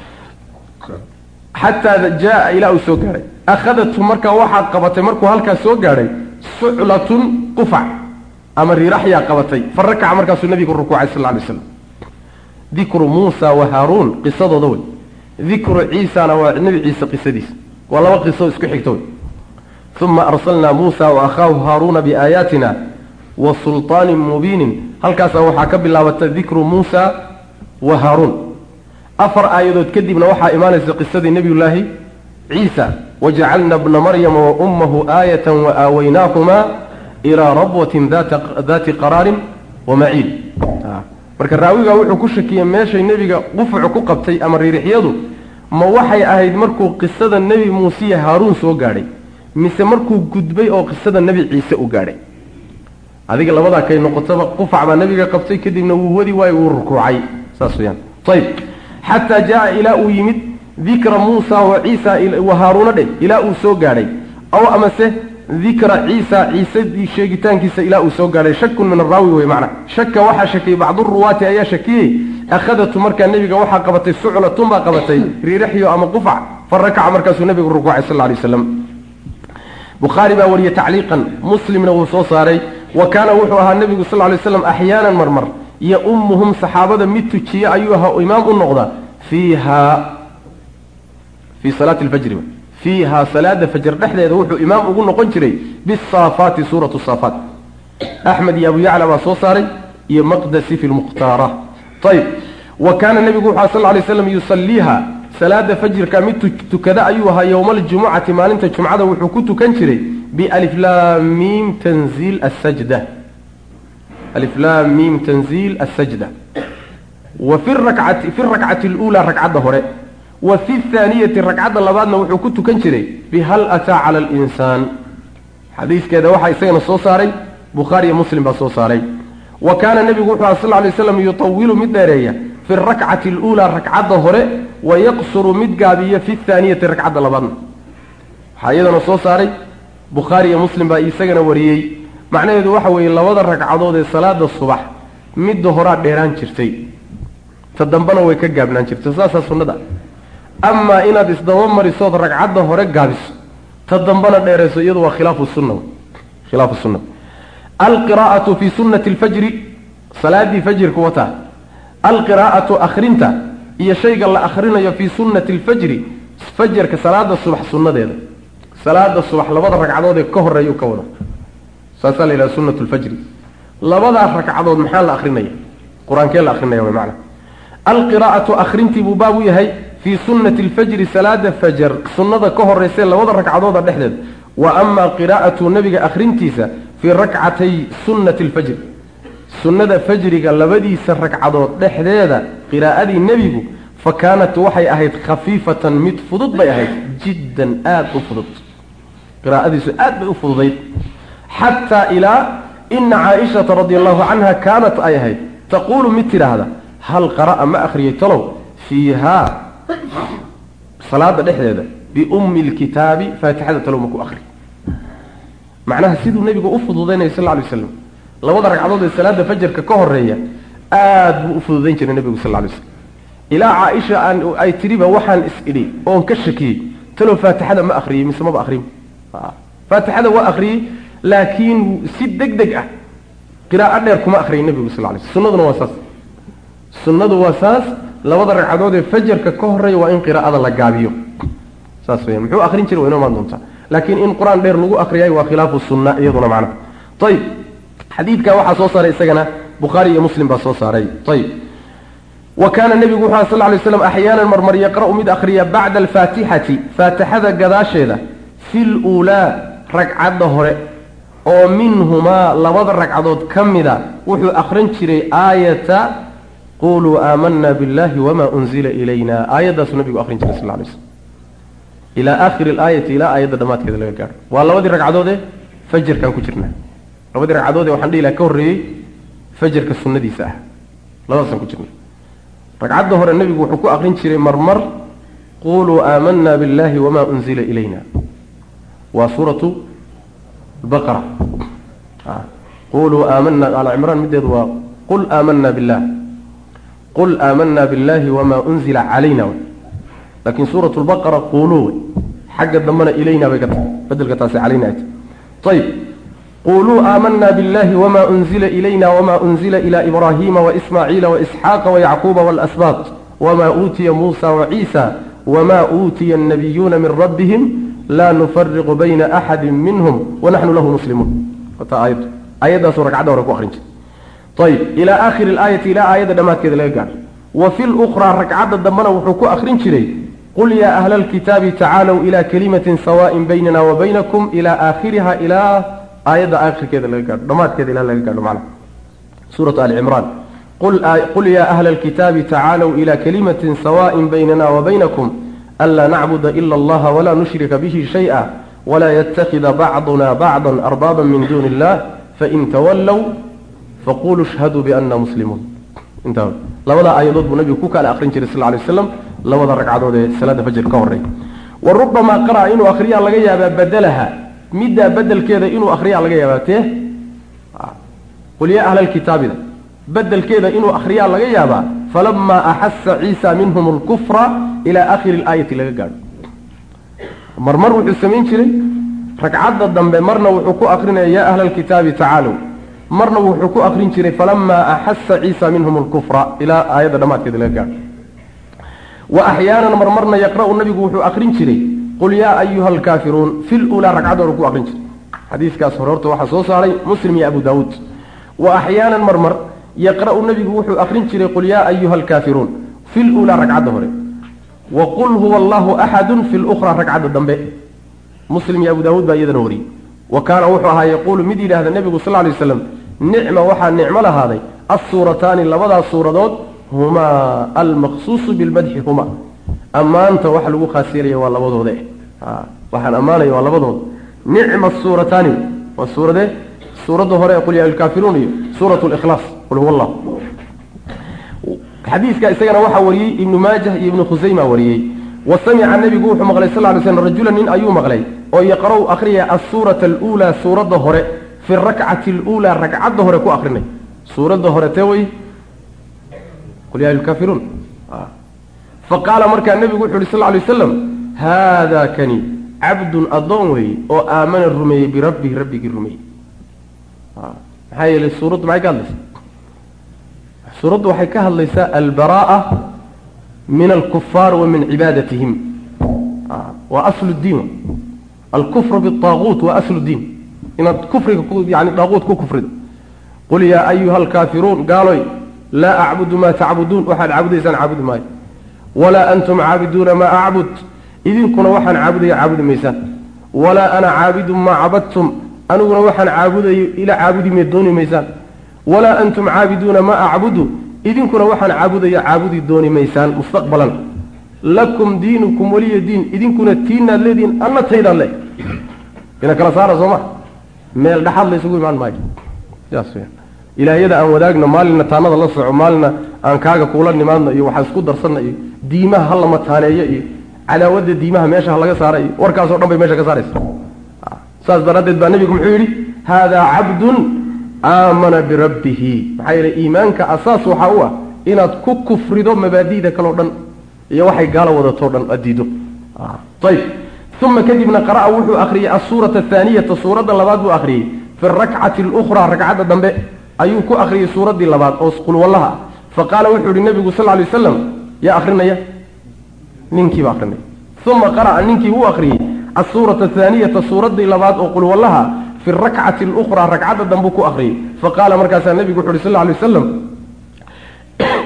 xataa jaa ilaa uu soo gaadhay akhadatu markaa waxaa qabatay markuu halkaas soo gaadhay suclatun qufac ama riiraxyaa qabatay fa rakaca markaasuu nabigu rukuucay sal lay slam dikru muusa wa haaruun qisadooda wey dikru ciisana waa nebi ciise qisadiisa waa laba qiso isku xigta wey uma arsalnaa muusa wa akhaahu haaruuna biaayaatina wa sulطaanin mubiinin halkaasaa waxaa ka bilaabata dikru muusa wa haaruun afar aayadood kadibna waxaa imaanaysa qisadii nebiyullaahi ciisa wajacalna bna maryama wa ummahu aayatan wa aawaynaahumaa ilaa rabwatin daati qaraarin wa maciin marka raawigaa wuxuu ku shakiyey meeshay nebiga qufucu ku qabtay ama riirixyadu ma waxay ahayd markuu qisada nebi muusiya haaruun soo gaadhay mise markuu gudbay oo qisada nebi ciise u gaadhay adiga labadaa kay noqotaba qufac baa nebiga qabtay kadibna wuu wadi waayo wuu rukuucay saas weyaan ayb xataa jaa ilaa uu yimid dikra muusa wa ciisa wa haaruuna dheh ilaa uu soo gaadhay aw amase dikra ciisa ciise sheegitaankiisa ilaa uu soo gaadhay shakun min araawi wey macna shaka waxaa shakiyey bacduruwaati ayaa shakiyey akhadatu markaa nebiga waxaa qabatay suclatun baa qabatay riiraxyo ama qufac fa rakaca markaasuu nebigu rukuucay sal lay waslam bukhaari baa wariyey tacliiqan muslimna wuu soo saaray wa kaana wuxuu ahaa nebigu sal lay slam axyaanan marmar iyo ummuhum saxaabada mid tujiye ayuu ahaa imaam u noqda fiiha fii salaati lfajri fiiha salaada fajr dhexdeeda wuxuu imaam ugu noqon jiray bisaafaati suuratu saafaat axmed iyo abu yacla baa soo saaray iyo maqdasi fi lmukhtaara ayb wa kaana nebigu wuxu sal lay slam yusaliiha salaada fajrka mid tukada ayuu ahaa yowma aljumucati maalinta jumcada wuxuu ku tukan jiray bialiflaamim tanziil asajda aliflaamim tanziil asajda wa fi rakcati fi rakcati اluulaa ragcadda hore wa fi thaaniyati ragcadda labaadna wuxuu ku tukan jiray bihal ataa cala alinsaan xadiiskeeda waxaa isagana soo saaray bukhaari iyo muslim baa soo saaray wa kaana nebigu wuxuu aha sal lay slam yutawilu mid dheereeya fi rakcati اluulaa ragcadda hore wa yaqsuru mid gaabiya fi thaaniyati ragcadda labaadna waxaa iyadana soo saaray bukhaari iyo muslim baa isagana wariyey macnaheedu waxa weeye labada ragcadood ee salaada subax midda horaa dheeraan jirtay ta dambena way ka gaabnaan jirtay saasaa sunnada amaa inaad isdaba marisood ragcadda hore gaabiso ta dambena dheerayso iyadu waa khilaafu sunna khilaafu sunna alqiraa'atu fi sunnati alfajri salaadii fajrka wataa alqiraa'atu akhrinta iyo shayga la akhrinayo fii sunnati alfajri fajarka salaada subax sunnadeeda salaada subax labada ragcadood ee ka horeeyuu ka wada saasaa la yidhaha sunnat lfajri labadaa ragcadood maxaa la akrinaya qur-aankee la akrinaya way macna alqiraa'atu akhrintii buu baab u yahay fii sunnati alfajri salaada fajar sunnada ka horeysee labada ragcadooda dhexdeed wa amaa qiraa'atu nebiga akhrintiisa fii rakcatay sunnati alfajri sunnada fajriga labadiisa ragcadood dhexdeeda qiraa'adii nebigu fa kaanat waxay ahayd khafiifatan mid fudud bay ahayd jiddan aada u fudud qiraa'adiisu aad bay u fududayd xataa ilaa ina caaishata radi allahu canha kaanat ay ahayd taquulu mid tidhaahda hal qara'a ma akhriyay talow fiihaa salaada dhexdeeda biummi lkitaabi faatixada talow ma ku akri macnaha siduu nebigu u fududaynaya sal lla lay waslam labada ragcadood ee salaada fajarka ka horeeya aad buu u fududayn jiray nebigu sal lay slam ilaa caaisha aan ay tidhiba waxaan is-idhi oon ka shakiyey talow faatixada ma akhriyey mise maba akhriyin faatixada waa akhriyey laakiin si deg deg ah qiraa'o dheer kuma akhriyay nebigu sal lay sl sunnaduna waa saas sunnadu waa saas labada ragcadood ee fajarka ka horeeya waa in qiraa'ada la gaabiyo saas weyaan muxuu akrin jiray waa inoo imaan doontaa laakiin in qur-aan dheer lagu akriyay waa khilaafu sunna iyaduna macna ayib xadiidka waxaa soo saaray isagana bukhaari iyo muslim baa soo saaray ayib wa kaana nebigu wuxu sal lay slam axyaanan marmar yaqra'u mid akhriya bacda alfaatixati faatixada gadaasheeda fi luulaa ragcadda hore oo minhumaa labada ragcadood ka mida wuxuu akhrin jiray aayata quluu aamanaa biاllahi wama unzila ilayna aayaddaasuu nabigu akhrin jiray sal lay slm ilaa aakhiri alaayati ilaa aayadda dhammaadkeeda laga gaadho waa labadii ragcadoodee fajarkaan ku jirnaa labadii ragcadoodee waxaan dhihi laha ka horreeyey fajarka sunnadiisa ah labadaasaan ku jirna ragcadda hore nebigu wuxuu ku akrin jiray marmar quluu aamanaa biاllahi wama unzila ilayna waa suuratu baqara quluu aamanaa al cimraan mideedu waa qul aamanaa billah qul aamanaa biاllahi wama unzila calayna laakiin suuratu lbaqara quluu wey xagga dambena ilayna bay ka tahay bedelka taasi calayna ay tahay ayib quluu aamanaa biاllahi wama unzila ilayna wama unzila ila ibraahiima waismaaciila waisxaaqa wayacquuba waalasbaaq wama uutiya muusa waciisa wama uutiya annabiyuuna min rabbihim laa nufariqu bayna axadi minhum wanaxnu lahu muslimuun ta aayad aayaddaasuu ragcadda hore ku akrin jiray ayib ilaa aakhiri alaayati ilaa aayadda dhammaadkeeda laga gaadho wa fi lukhraa ragcadda dambena wuxuu ku akrin jiray qul yaa ahla alkitaabi tacaalow ilaa kalimatin sawaaءin baynana wa baynakum ilaa aakhiriha ilaa aayadda aakhirkeeda laga gaadho dhammaadkeeda ilaa laga gaadho macna suuratu ali cimraan qul yaa ahla alkitaabi tacaalow ilaa kalimatin sawaaءin baynana wa baynakum anlaa nacbuda ila allaha walaa nushrika bihi shayئa walaa yatakida bacduna bacda arbaaba min duuni illah fain tawallow faquluu shhaduu biana muslimuun intaa labadaa aayadood buu nabigu ku kala akrin jiray sal lay waslam labada ragcadood ee salaada fajr ka horey wa rubamaa qara'a inuu akriyaa laga yaabaa badelaha middaa bedelkeeda inuu akriyaa laga yaabaa tee qul yaa ahla lkitaabida bedelkeeda inuu akriyaa laga yaabaa falamaa axasa ciisa minhum alkufra ilaa akhiri alaayati laga gaadho marmar wuxuu samayn jiray ragcadda dambe marna wuxuu ku akrinaya yaa ahla alkitaabi tacaalow marna wuxuu ku akrin jiray falamaa axasa ciisa minhum alkufra ilaa aayadda dhammaadkeeda laga gaadho wa axyaanan marmarna yaqra'u nabigu wuxuu akrin jiray qul yaa ayuha alkaafiruun fi lulaa ragcadda hore ku akrin jiray xadiiskaas hore horta waxaa soo saaray muslim iyo abu daawuud wa axyaanan marmar yaqra'u nabigu wuxuu akrin jiray qul yaa ayuha alkaafiruun fi lulaa ragcadda hore wa qul huwa allahu axadun fi lukhraa ragcadda dambe muslim iyo abu daawuud baa iyadana wariyey wa kaana wuxuu ahaa yaquulu mid yidhahda nebigu sal lay waslam nicma waxaa nicmo lahaaday assuurataani labadaas suuradood humaa almaqsuusu bilmadxi huma ammaanta waxa lagu khaas yeelaya waa labadoode waxaan ammaanaya waa labadooda nicma suurataani waa suuradee suuradda hore ee qul yaa alkaafiruun iyo suurat likhlaas qul huwa allah xadiiska isagana waxaa wariyey ibnu maajah iyo ibnu khusayma wariyey wa samica nebigu wuxuu maqlay sal ly slm rajula nin ayuu maqlay oo yaqra'u akhriyaya assuurata aluulaa suuradda hore fi rakcati aluulaa ragcadda hore ku akrinay suuradda hore tee wey qul yaa alkaafiruun faqaala markaa nebigu wuxu uhi sal lay waslam haada kani cabdun addoon weeye oo aamana rumeeyey birabbihi rabbigii rumeeyey maxaa yeelay suuraddu maxay ka hadlaysaa suuraddu waxay ka hadlaysaa albara'a min alkufaar wa min cibaadatihim waa aslu diin alkufru biaaguut waa aslu diin inaad kufriga yani daaquut ku kufrido qul yaa ayuha alkaafiruun gaaloy laa acbudu maa tacbuduun waxaad caabudaysaan caabudi maayo walaa antum caabiduuna maa acbud idinkuna waxaan caabudaya caabudi maysaan walaa ana caabidun maa cabadtum aniguna waxaan caabudayo ila caabudi me dooni maysaan walaa antum caabiduuna maa acbudu idinkuna waxaan caabudaya caabudi dooni maysaan mustaqbalan lakum diinukum waliya diin idinkuna tiinaad leedihiin anna taydaan le ina kala saara soo ma meel dhexaad la isugu imaan maayo sidaas weyaan ilaahyada aan wadaagno maalina taanada la soco maalina aan kaaga kuula nimaadno iyo waxaan isku darsanna iyo diimaha ha lama taaneeyo iyo cadaawadda diimaha meesha ha laga saara iyo warkaasoo dhan bay meesha ka saaraysa saas daraaddeed baa nebigu muxuu yidhi haadaa cabdun aamana birabbihi maxaa yeele iimaanka asaas waxaa u ah inaad ku kufrido mabaadi'da kaleo dhan iyo waxay gaalo wadatoo dhan aad diido ayb uma kadibna qara'a wuxuu akhriyey asuurata athaaniyata suuradda labaad buu akhriyey fi rakcati alukhraa ragcadda dambe ayuu ku akhriyey suuraddii labaad oo qulwallaha ah faqaala wuxuu yihi nebigu sal lay waslam yaa akrinaya ninkiiba akrinaya uma qara'a ninkii uu akhriyey asuurata athaaniyata suuraddii labaad oo qulwallaha fi rakcati alukhraa ragcadda dambe ku akhriyey faqaala markaasaa nebigu wuxu uhi sal lay waslam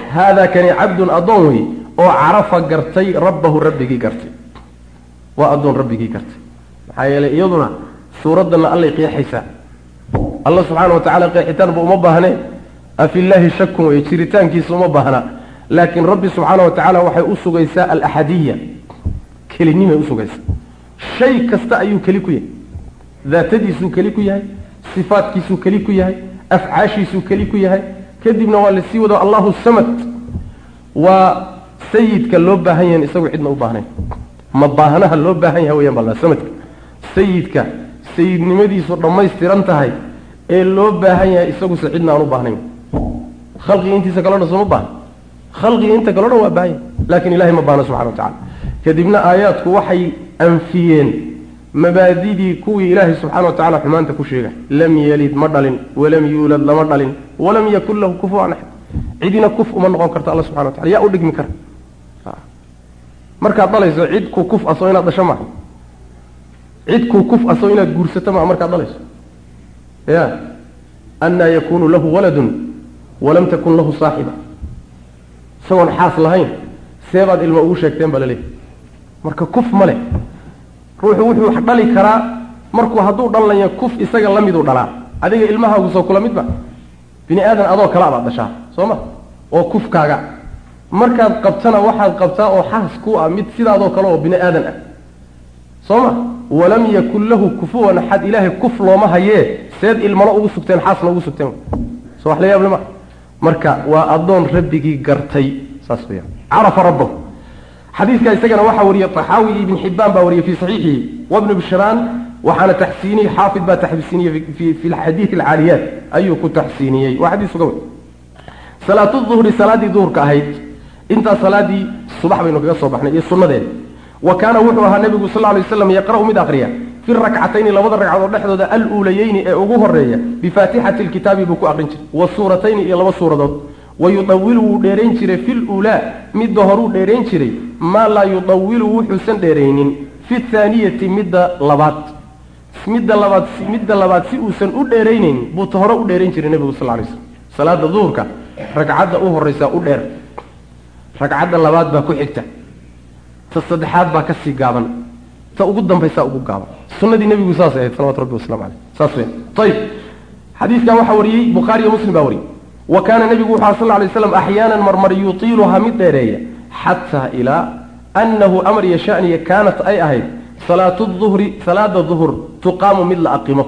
haadaa kani cabdun addoon wey oo carafa gartay rabbahu rabbigii gartay waa addoon rabbigii gartay maxaa yeelay iyaduna suuraddanna allay qeexaysaa alla subxaana wa tacala qeexitaanba uma baahnee afillaahi shakun wey jiritaankiisa uma baahna laakiin rabbi subxaana wa tacaala waxay u sugaysaa alaxadiya kelinimay usugaysaa shay kasta ayuu keli ku yahay daatadiisuu keli ku yahay sifaadkiisuu keli ku yahay afcaashiisuu keli ku yahay kadibna waa lasii wado allahu samad waa sayidka loo baahan yahan isagu cidna u baahnayn ma baahnaha loo baahan yahay weyaan bal samadka sayidka sayidnimadiisu dhammaystiran tahay ee loo baahan yahay isaguse cidna aan u baahnayn khalqiga intiisa kaleo dhan sooma baahna khalqiga inta kaleo dhan waa baahan yahay laakiin ilahay ma baahna subxana wa tacala kadibna aayaadku waxay anfiyeen mabaadidii kuwii ilaahay subxana wa tacala xumaanta ku sheegay lam yelid ma dhalin walam yuulad lama dhalin walam yakun lahu kufuwan axad cidina kuf uma noqon karto alla subxana wa tacala yaa u dhigmi kara markaad dhalayso cid ku kuf asoo inaad dhasho maaha cid ku kuf asoo inaad guursato maaha markaad dhalayso ya annaa yakunu lahu waladun walam takun lahu saaxiba isagoon xaas lahayn seebaad ilma ugu sheegteen baa laleeyahy marka kuf ma leh ruuxu wuxuu wax dhali karaa markuu hadduu dhalnaya kuf isaga la miduu dhalaa adiga ilmahaagu soo kula midba bini aadan adoo kale abaad dhashaa soo ma oo kufkaaga markaad qabtana waxaad qabtaa oo xaas ku ah mid sidaadoo kale oo bini aadan ah soo ma walam yakun lahu kufuwan axad ilaahay kuf looma hayee seed ilmana ugu sugteen xaasna ugu sugteen soo wax la yaable ma marka waa addoon rabbigii gartay saas weyaan carafa rabbahu xadiidka isagana waxaa wariyey طaxaawi ibn xibaan baa wariyey fi صaxiixihi wabnu bishraan waxaana taxsiiniyey xaafid baa taxsiiniyey fi xadiid alcaaliyaat ayuu ku taxsiiniyey waa xadiis sugan wey salaatu duhri salaaddii duhurka ahayd intaa salaadii subax baynu kaga soo baxnay iyo sunnadeeda wa kaana wuxuu ahaa nebigu sal lay waslam yaqra'u mid akriya fi rakcatayni labada ragcadood dhexdooda aluulayeyni ee ugu horeeya bifaatixati lkitaabi buu ku aqrin jiray wa suuratayni iyo laba suuradood wa yudawilu wuu dheerayn jiray fi luulaa midda horuu dheerayn jiray maa laa yudawilu wuxuusan dheeraynin fi thaaniyati midda labaad midda labaad midda labaad si uusan u dheeraynaynin buu ta hore u dheerayn jiray nebigu sal lay slam salaada duhurka ragcadda u horraysaa u dheer ragcadda labaad baa ku xigta ta saddexaad baa kasii gaaban ta ugu dambaysaa ugu gaaban sunnadii nebigu saasay ahayd salawatu rabbi waslamu caleyh saas weyn ayib xadiiskan waxaa wariyey bukhaari iyo muslim baa wariyey wa kaana nebigu wuxu sal lla lay slam axyaanan marmar yutiiluhaa mid dheereeya xataa ilaa annahu amar iyo shaniya kaanat ay ahayd salaatu duhri salaada duhur tuqaamu mid la aqimo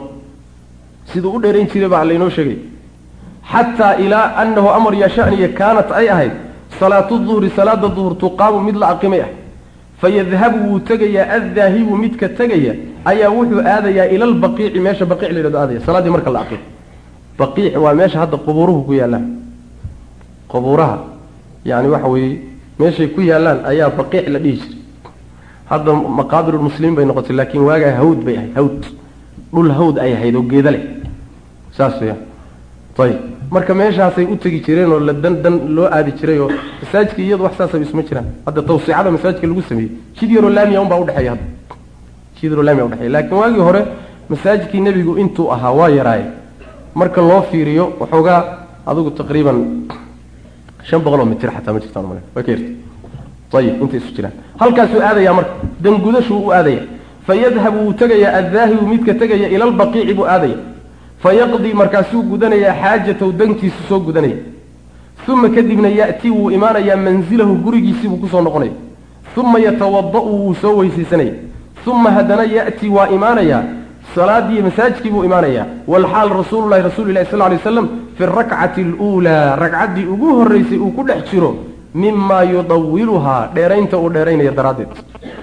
siduu u dheerayn jiray baa laynoo sheegay xataa ilaa annahu amar iyo shaniya kaanat ay ahayd salaatu duhri salaada duhur tuqaamu mid la aqimay ah fayadhabu wuu tegayaa addaahibu midka tegaya ayaa wuxuu aadayaa ila lbaqiici meesha baqiic la yhahdo aadaya salaaddii marka la aqimo baqiic waa meesha hadda qubuuruhu ku yaallaan qubuuraha yani waxa weeye meeshay ku yaallaan ayaa baqiic la dhihi jiray hadda maqaabirulmuslimiin bay noqotay laakiin waagaa hawd bay ahayd hawd dhul hawd ay ahayd oo geeda leh saas weyaan ayib marka meeshaasay u tegi jireen oo la dan dan loo aadi jiray oo masaajidka iyadu wax saasaba isma jiraan hadda tawsiicada masaajidka lagu sameeyey jid yaroo laamiya unbaa udhexeeya hadda jid yaroo laamiya udhexeeya laakiin waagii hore masaajidkii nebigu intuu ahaa waa yaraaye marka loo fiiriyo waxoogaa adigu taqriiban shan boqol oo mitir xataa ma jirtaan mal way ka yarta ayib intay isu jiraan halkaasuu aadayaa marka dangudashuu u aadaya fayadhabu wuu tegayaa addaahibu midka tegaya ila lbaqiici buu aadaya fayaqdii markaasuu gudanayaa xaajatahu dankiisu soo gudanaya uma kadibna ya'tii wuu imaanayaa manzilahu gurigiisii buu kusoo noqonaya uma yatawada'u wuu soo weysaysanaya uma haddana ya'tii waa imaanayaa salaadii masaajidkii buu imaanayaa walxaal rasuululahi rasuuli lahi sal lay waslam fi rakcati aluulaa ragcaddii ugu horraysay uu ku dhex jiro mimaa yudawiluhaa dheeraynta uu dheeraynaya daraaddeed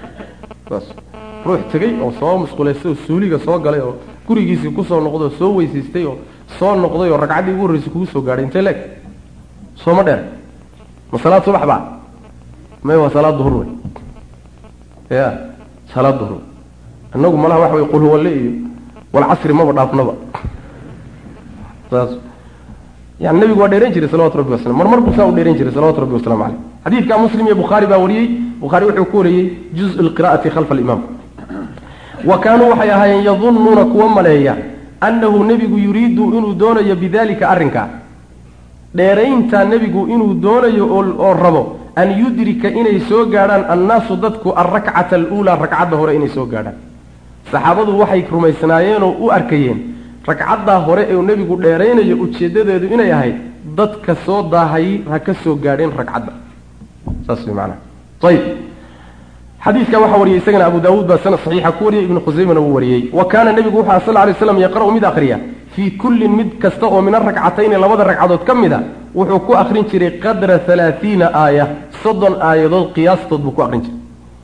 ruux tegey oo soo musquleystay oo suuliga soo galay oo gurigiisii kusoo noqday oo soo weysaystay oo soo noqday oo ragcaddii ugu horraysay kugu soo gaadhay intee leeg sooma dheer ma salaad subax baa may waa salaad duhur wey ya salaad duhur inagu malaha waxa wey qul huwalle iyo walcasri maba dhaafnaba saas yani nabigu waa dheeran jiray salawatu rabbi wasalam mar mar buu saa u dheeran jiray salawatu rabbi wasalamu caleyh xadiidka muslim iyo bukhaari baa wariyey bukhaari wuxuu ku wariyey juz lqira'ati khalfa alimaam wa kaanuu waxay ahaayeen yadunnuuna kuwa maleeya annahu nebigu yuriidu inuu doonayo bidalika arrinkaa dheerayntaa nebigu inuu doonayo oo rabo an yudrika inay soo gaadhaan annaasu dadku alrakcata aluulaa ragcadda hore inay soo gaadhaan saxaabadu waxay rumaysnaayeenoo u arkayeen ragcaddaa hore ee nebigu dheeraynayo ujeeddadeedu inay ahayd dadka soo daahayy ha ka soo gaadheen ragcadda saas way macanaha ayib xadiidka waxaa wariyey isagana abu daawuud baa sanad saxiixa ku wariyey ibnu khusaymana wuu wariyey wa kaana nebigu wuxu sal lay slam yaqra'u mid akhriya fii kullin mid kasta oo min aragcatayni labada ragcadood ka mid a wuxuu ku akrin jiray qadra halaaiina aaya soddon aayadood qiyaastood buu ku akrin jiray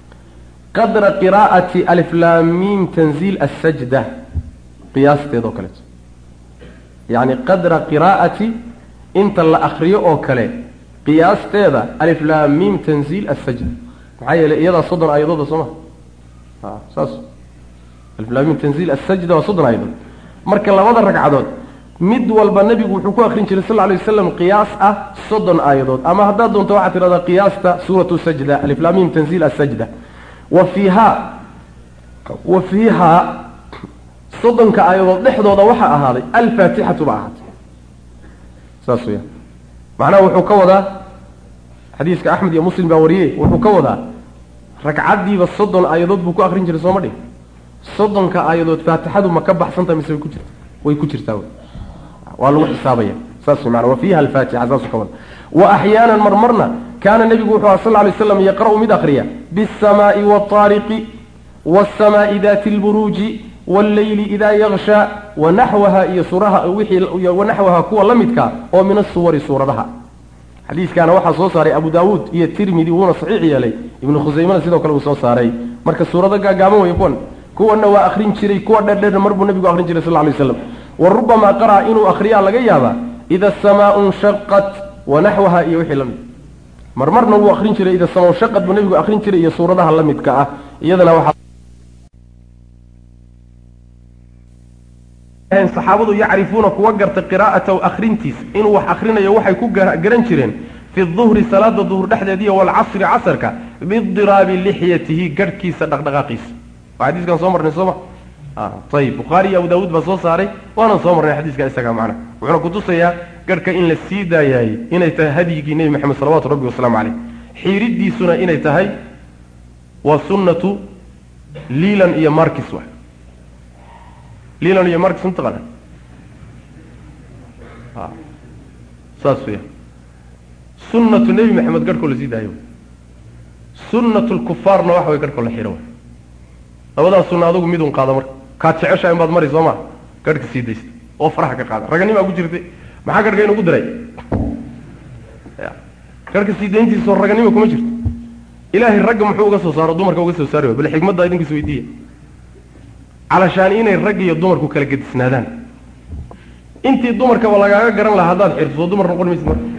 qadra qiraa'ati aliflaamiim tanziil asajda qiyaasteed oo kaleeto yacni qadra qiraa'ati inta la akriyo oo kale qiyaasteeda aliflaamiim tanziil asajda maxaa yeelay iyadaa soddon aayadooda soo ma saas aliflaamiim tanziil asajda waa soddon aayadood marka labada ragcadood mid walba nebigu wuxuu ku akrin jiray sal lay waslam qiyaas ah soddon aayadood ama haddaad doonto waxaad tidhahdaa qiyaasta suuratu sajda aliflaamiim tanziil asajda wa fiihaa wa fiihaa soddonka aayadood dhexdooda waxaa ahaaday alfaatixatu ba ahaatay saas weya macnaha wuxuu ka wadaa xadiiska axmed iyo muslim baa wariyey wuxuu ka wadaa ragcaddiiba soddon aayadood buu ku akrin jiray sooma dhig soddonka aayadood faatixadu ma ka baxsanta mise way ku jirta way ku jirtaa wy waa lagu xisaabaya saas way maana wa fiiha alfaatixa saasuu ka wada wa axyaanan marmarna kaana nebigu wuxuu aha sal lay slam yaqra'u mid akriya biاsamaai waاtaariqi waاsamaai dati اlburuuji wاlleyli idaa yakshaa wanaxwaha iyo suraha wixii wanaxwaha kuwa la midkaa oo min asuwari suuradaha xadiiskaana waxaa soo saaray abu daawuud iyo tirmidi wuuna saxiix yeelay ibnu khusaymana sidoo kale uu soo saaray marka suurado gaagaaban wey kuwan kuwana waa akrin jiray kuwa dherdher mar buu nabigu akrin jiray sal lay slam wa rubamaa qara'a inuu akriyaa laga yaabaa ida asamaau nshaqat wanaxwaha iyo wixii la mid marmarna wuu akrin jiray ida samaa nshaqat buu nabigu akrin jiray iyo suuradaha la midka ah iyadana waxaa saxaabadu yacrifuuna kuwa garta qiraa'atahu akrintiis inuu wax akrinayo waxay ku garan jireen fi duhri salaada duhur dhexdeediiyo walcasri casarka bidiraabi lixyatihi garhkiisa dhaqdhaqaaqiisa waa xadiiskan soo marnay sooma ayib bukhaari iyo abu daawuud baa soo saaray waanan soo marnay xadiiska isaga macna wuxuuna kutusayaa garhka in la sii daayaayey inay tahay hadyigii nebi maxamed salawatu rabbi wasalaamu caleyh xiiridiisuna inay tahay waa sunnatu liilan iyo markis wa liilan iyo markis mataqaana saas weya sunnatu nebi maxamed garhkoo la sii daayo sunnatu lkufaarna waxa way garhkoo la xiro labadaas sunna adugu midun qaada marka kaad jeceshahay inbaad mari soo maa garhka sii daysta oo faraha ka qaada raganimaa ku jirtay maxaa garhka inugu diray garhka sii dayntiisao raganima kuma jirto ilaahay ragga muxuu uga soo saaro dumarka uga soo saari way bal xikmadda idinkiis weydiiya calashaani inay rag iyo dumarku kala gedisnaadaan intii dumarkaba lagaaga garan lahaa haddaad xirto soo dumar noqon maysid marka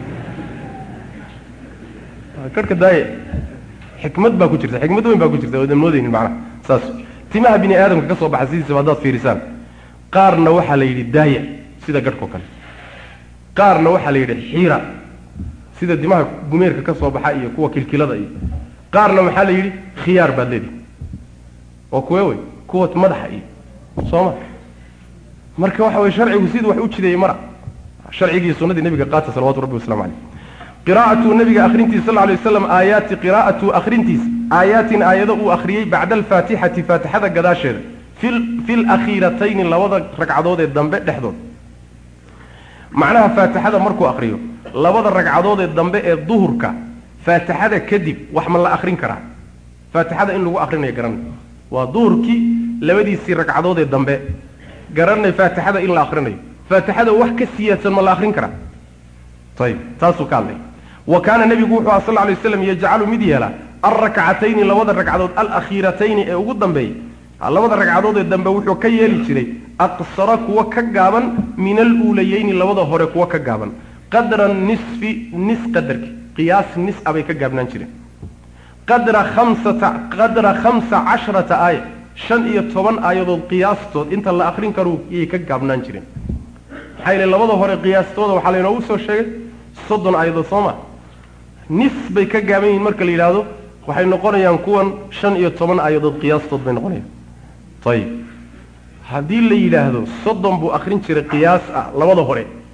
garhka daaye xikmad baa ku jirta xikmad weyn baa ku jirta oodan moodaynin macnaha saas timaha bini aadamka ka soo baxa sidiisaba haddaad fiirisaan qaarna waxaa la yidhi daaya sida garhkao kale qaarna waxaa la yidhi xiira sida dimaha gumeerka ka soo baxa iyo kuwa kilkilada iyo qaarna maxaa la yidhi khiyaar baad leedihi oo kuwe wey kuwa madaxa iyo sooma marka waxa weye sharcigu siduu wax u jideeyey mara sharcigii sunnadii nabiga qaata salawatu rabbi waslamu caleyh qiraa'atu nabiga akhrintiisa sal lay waslam aayaati qiraa'atu akhrintiisa aayaatin aayado uu akhriyey bacda alfaatixati faatixada gadaasheeda fi lakhiiratayni labada ragcadood ee dambe dhexdood macnaha faatixada markuu akriyo labada ragcadood ee dambe ee duhurka faatixada kadib wax ma la akrin karaa faatixada in lagu akrinayo garanay waa duhurkii labadiisii ragcadood ee dambe garanay faatixada in la akrinayo faatixada wax ka siyaadsan ma la akrin karaa ayib taasuu ka hadlay wa kaana nebigu wuxuu aha sal lay waslam yajcalu mid yeela alrakcatayni labada ragcadood alakhiiratayni ee ugu dambeeyey labada ragcadood ee dambe wuxuu ka yeeli jiray aqsara kuwa ka gaaban min aluulayeyni labada hore kuwa ka gaaban qadra nisfi nis qadarki qiyaas nis a bay ka gaabnaan jireen qadra khamsata qadra khamsa casharata aaya shan iyo toban aayadood qiyaastood inta la akrin karo iyay ka gaabnaan jireen maxaa yeele labada hore qiyaastooda waxaa laynoogu soo sheegay soddon aayadood soo ma nis bay ka gaaban yihiin marka la yidhaahdo waxay noqonayaan kuwan shan iyo toban aayadood qiyaastood bay noqonayaan ayib haddii la yidhaahdo soddon buu akrin jiray qiyaas ah labada hore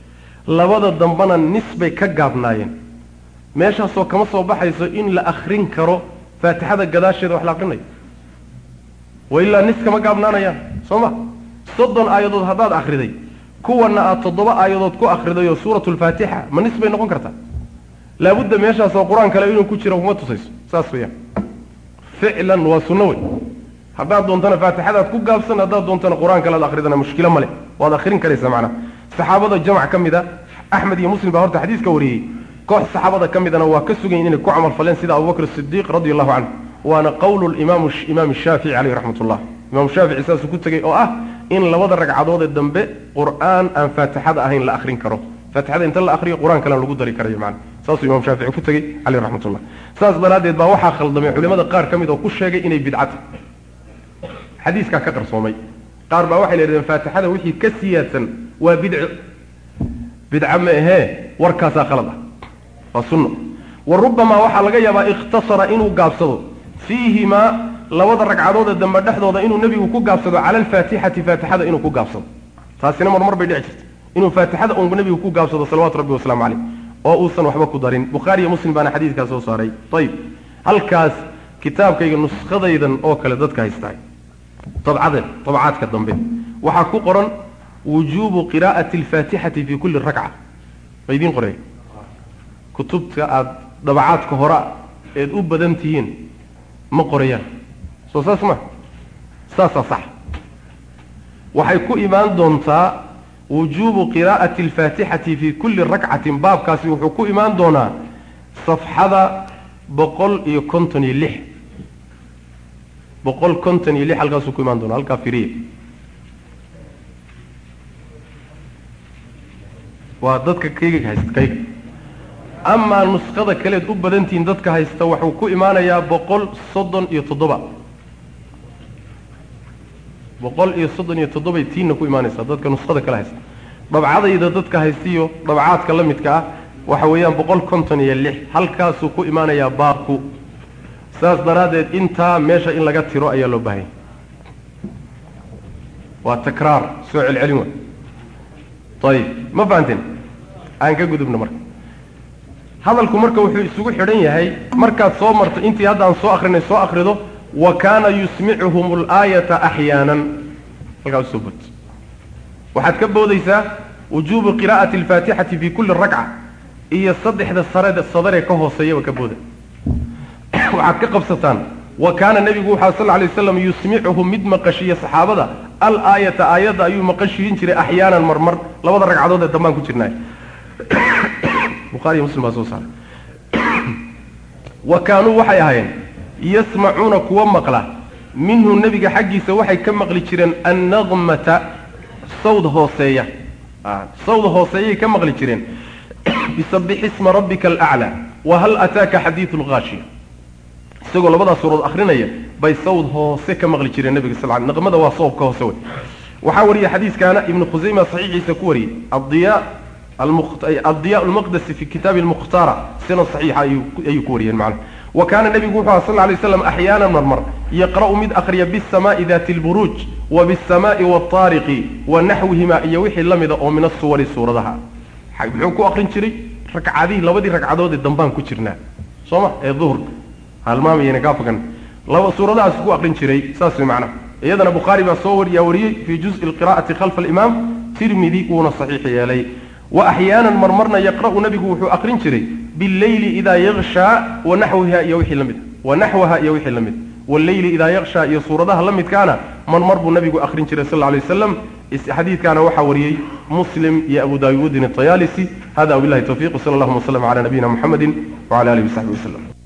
labada dambena nis bay ka gaabnaayeen meeshaasoo kama soo baxayso in la akrin karo faatixada gadaasheeda wax la akrinayo wa ilaa nis kama gaabnaanayaan soo ma soddon aayadood haddaad akriday kuwana aad toddoba aayadood ku akriday oo suuratu lfaatixa ma nis bay noqon kartaa laabudda meeshaasoo qur-aan kale inuu ku jiro kuma tusayso saas weeyaan ficlan waa sunno wey haddaad doontana faatixadaad ku gaabsan haddaad doontana qur-aan kale ad akridana mushkilo male waad akrin karaysaa macnaha saxaabada jamac ka mid a axmed iyo muslim baa horta xadiiska wariyey koox saxaabada ka midana waa ka sugayin inay ku camal faleen sida abubakr sidiiq radi allahu canhu waana qowlu imaam imaam shaafici caleyh raxmat ullah imaam shaafici saasuu ku tegey oo ah in labada ragcadood ee dambe qur-aan aan faatixada ahayn la akrin karo faatixada inta la akriyo qur-aan kalena lagu dari karayo macana saasuu imaam shaafici ku tegey caleyh raxmatullah saas daraaddeed baa waxaa khaldamay culimada qaar ka mid oo ku sheegay inay bidcata xadiiskaa ka qarsoomay qaar baa waxay leedahen faatixada wixii ka siyaadsan waa bidco bidca ma ahee warkaasaa khalad ah waa sunno wa rubamaa waxaa laga yaabaa ikhtasara inuu gaabsado fiihimaa labada ragcadood ee dambe dhexdooda inuu nebigu ku gaabsado cala alfaatixati faatixada inuu ku gaabsado taasina marmar bay dhici jirta inuu faatixada uun nebigu ku gaabsado salawatu rabbi wasalaamu caleyh oo uusan waxba ku darin bukhaari iyo muslim baana xadiidkaa soo saaray ayib halkaas kitaabkayga nuskadaydan oo kale dadka haystaay dabcaden dabcaadka dambe waxaa ku qoran wujuubu qiraa'ati alfaatixati fi kulli rakca ma idiin qorey kutubta aada dabacaadka hora eed u badan tihiin ma qorayaan soo saas ma saasaa sax waxay ku imaan doontaa wujuubu qiraa'ati alfaatixati fi kulli rakcatin baabkaasi wuxuu ku imaan doonaa safxada boqol iyo konton iyo lix boqol konton iyo lix halkaasuu ku imaan doona halkaa firiya waa dadka kayga haysta kayga amaa nuskada kaleed u badantihiin dadka haysta wuxuu ku imaanayaa boqol soddon iyo toddoba boqol iyo soddon iyo toddobay tiinna ku imaanaysaa dadka nuskada kale haysta dabcadayda dadka haystiyo dabcaadka la midka ah waxa weeyaan boqol konton iyo lix halkaasuu ku imaanayaa baabku saas daraaddeed intaa meesha in laga tiro ayaa loo baahanya waa takraar soo celcelin wa ayib ma fahanteen aan ka gudubno marka hadalku marka wuxuu isugu xidhan yahay markaad soo marto intii haddaan soo akrinay soo akrido wa kaana yusmicuhum alaayata axyaanan halkaa usoo bot waxaad ka boodaysaa wujuubu qiraa'ati alfaatixati fi kulli rakca iyo saddexda sarede sadaree ka hooseeyaba ka booda waxaad ka qabsataan wa kaana nebigu wuxaa sal alay waslam yusmicuhum mid maqashiya saxaabada al aayata aayadda ayuu maqashiyin jiray axyaanan marmar labada ragcadood ee dambaan ku jirnaay buhaariy muslim baa soo saaray wa kaanuu waxay ahaayeen yasmacuuna kuwa maqla minhu nebiga xaggiisa waxay ka maqli jireen annaqmata sawd hooseeya sawd hooseeyay ka maqli jireen bisabix isma rabbika alaclaa wa hal ataaka xadiidu lgaashiya isagoo labadaa suuraod akrinaya bay sawd hoose ka maqli jireen nebiga sal l naqmada waa soobka hoose wey waxaa wariyey xadiiskaana ibnu khusayma saxiixiisa ku wariyey adiya addiya lmaqdasi fi kitaabi lmukhtaara sina saxiixa ayuu ku wariyeen macna wa kaana nebigu wuxuu aha sal lay slam axyaanan marmar yaqra'u mid akhriya bisamaai dati lburuuj wa bisamaai waataariqi wa naxwihima iyo wixii la mida oo min asuwari suuradaha muxuu ku akrin jiray ragcadihii labadii ragcadood ee dambaan ku jirnaa soo ma ee duhurka halmaamayana gaafagan laba suuradahaas ku akrin jiray saas way macnaha iyadana bukhaari baa soo wariyaa wariyey fii juzi alqira'ati khalfa alimaam tirmidi wuuna saxiix yeelay wa axyaanan marmarna yaqra'u nebigu wuxuu akrin jiray bileyli idaa yakshaa wa naxwiha iyo wixii la mid wa naxwaha iyo wixii la mid walleyli idaa yakshaa iyo suuradaha la midkaana marmar buu nebigu akrin jiray sal lla alay waslam xadiidkaana waxaa wariyey muslim iyo abu daawuudin atayaalisi hada wabillahi tawfiq sala allahuma waslama cala nabiyina muxamedi wcala alihi wasaxbi waslem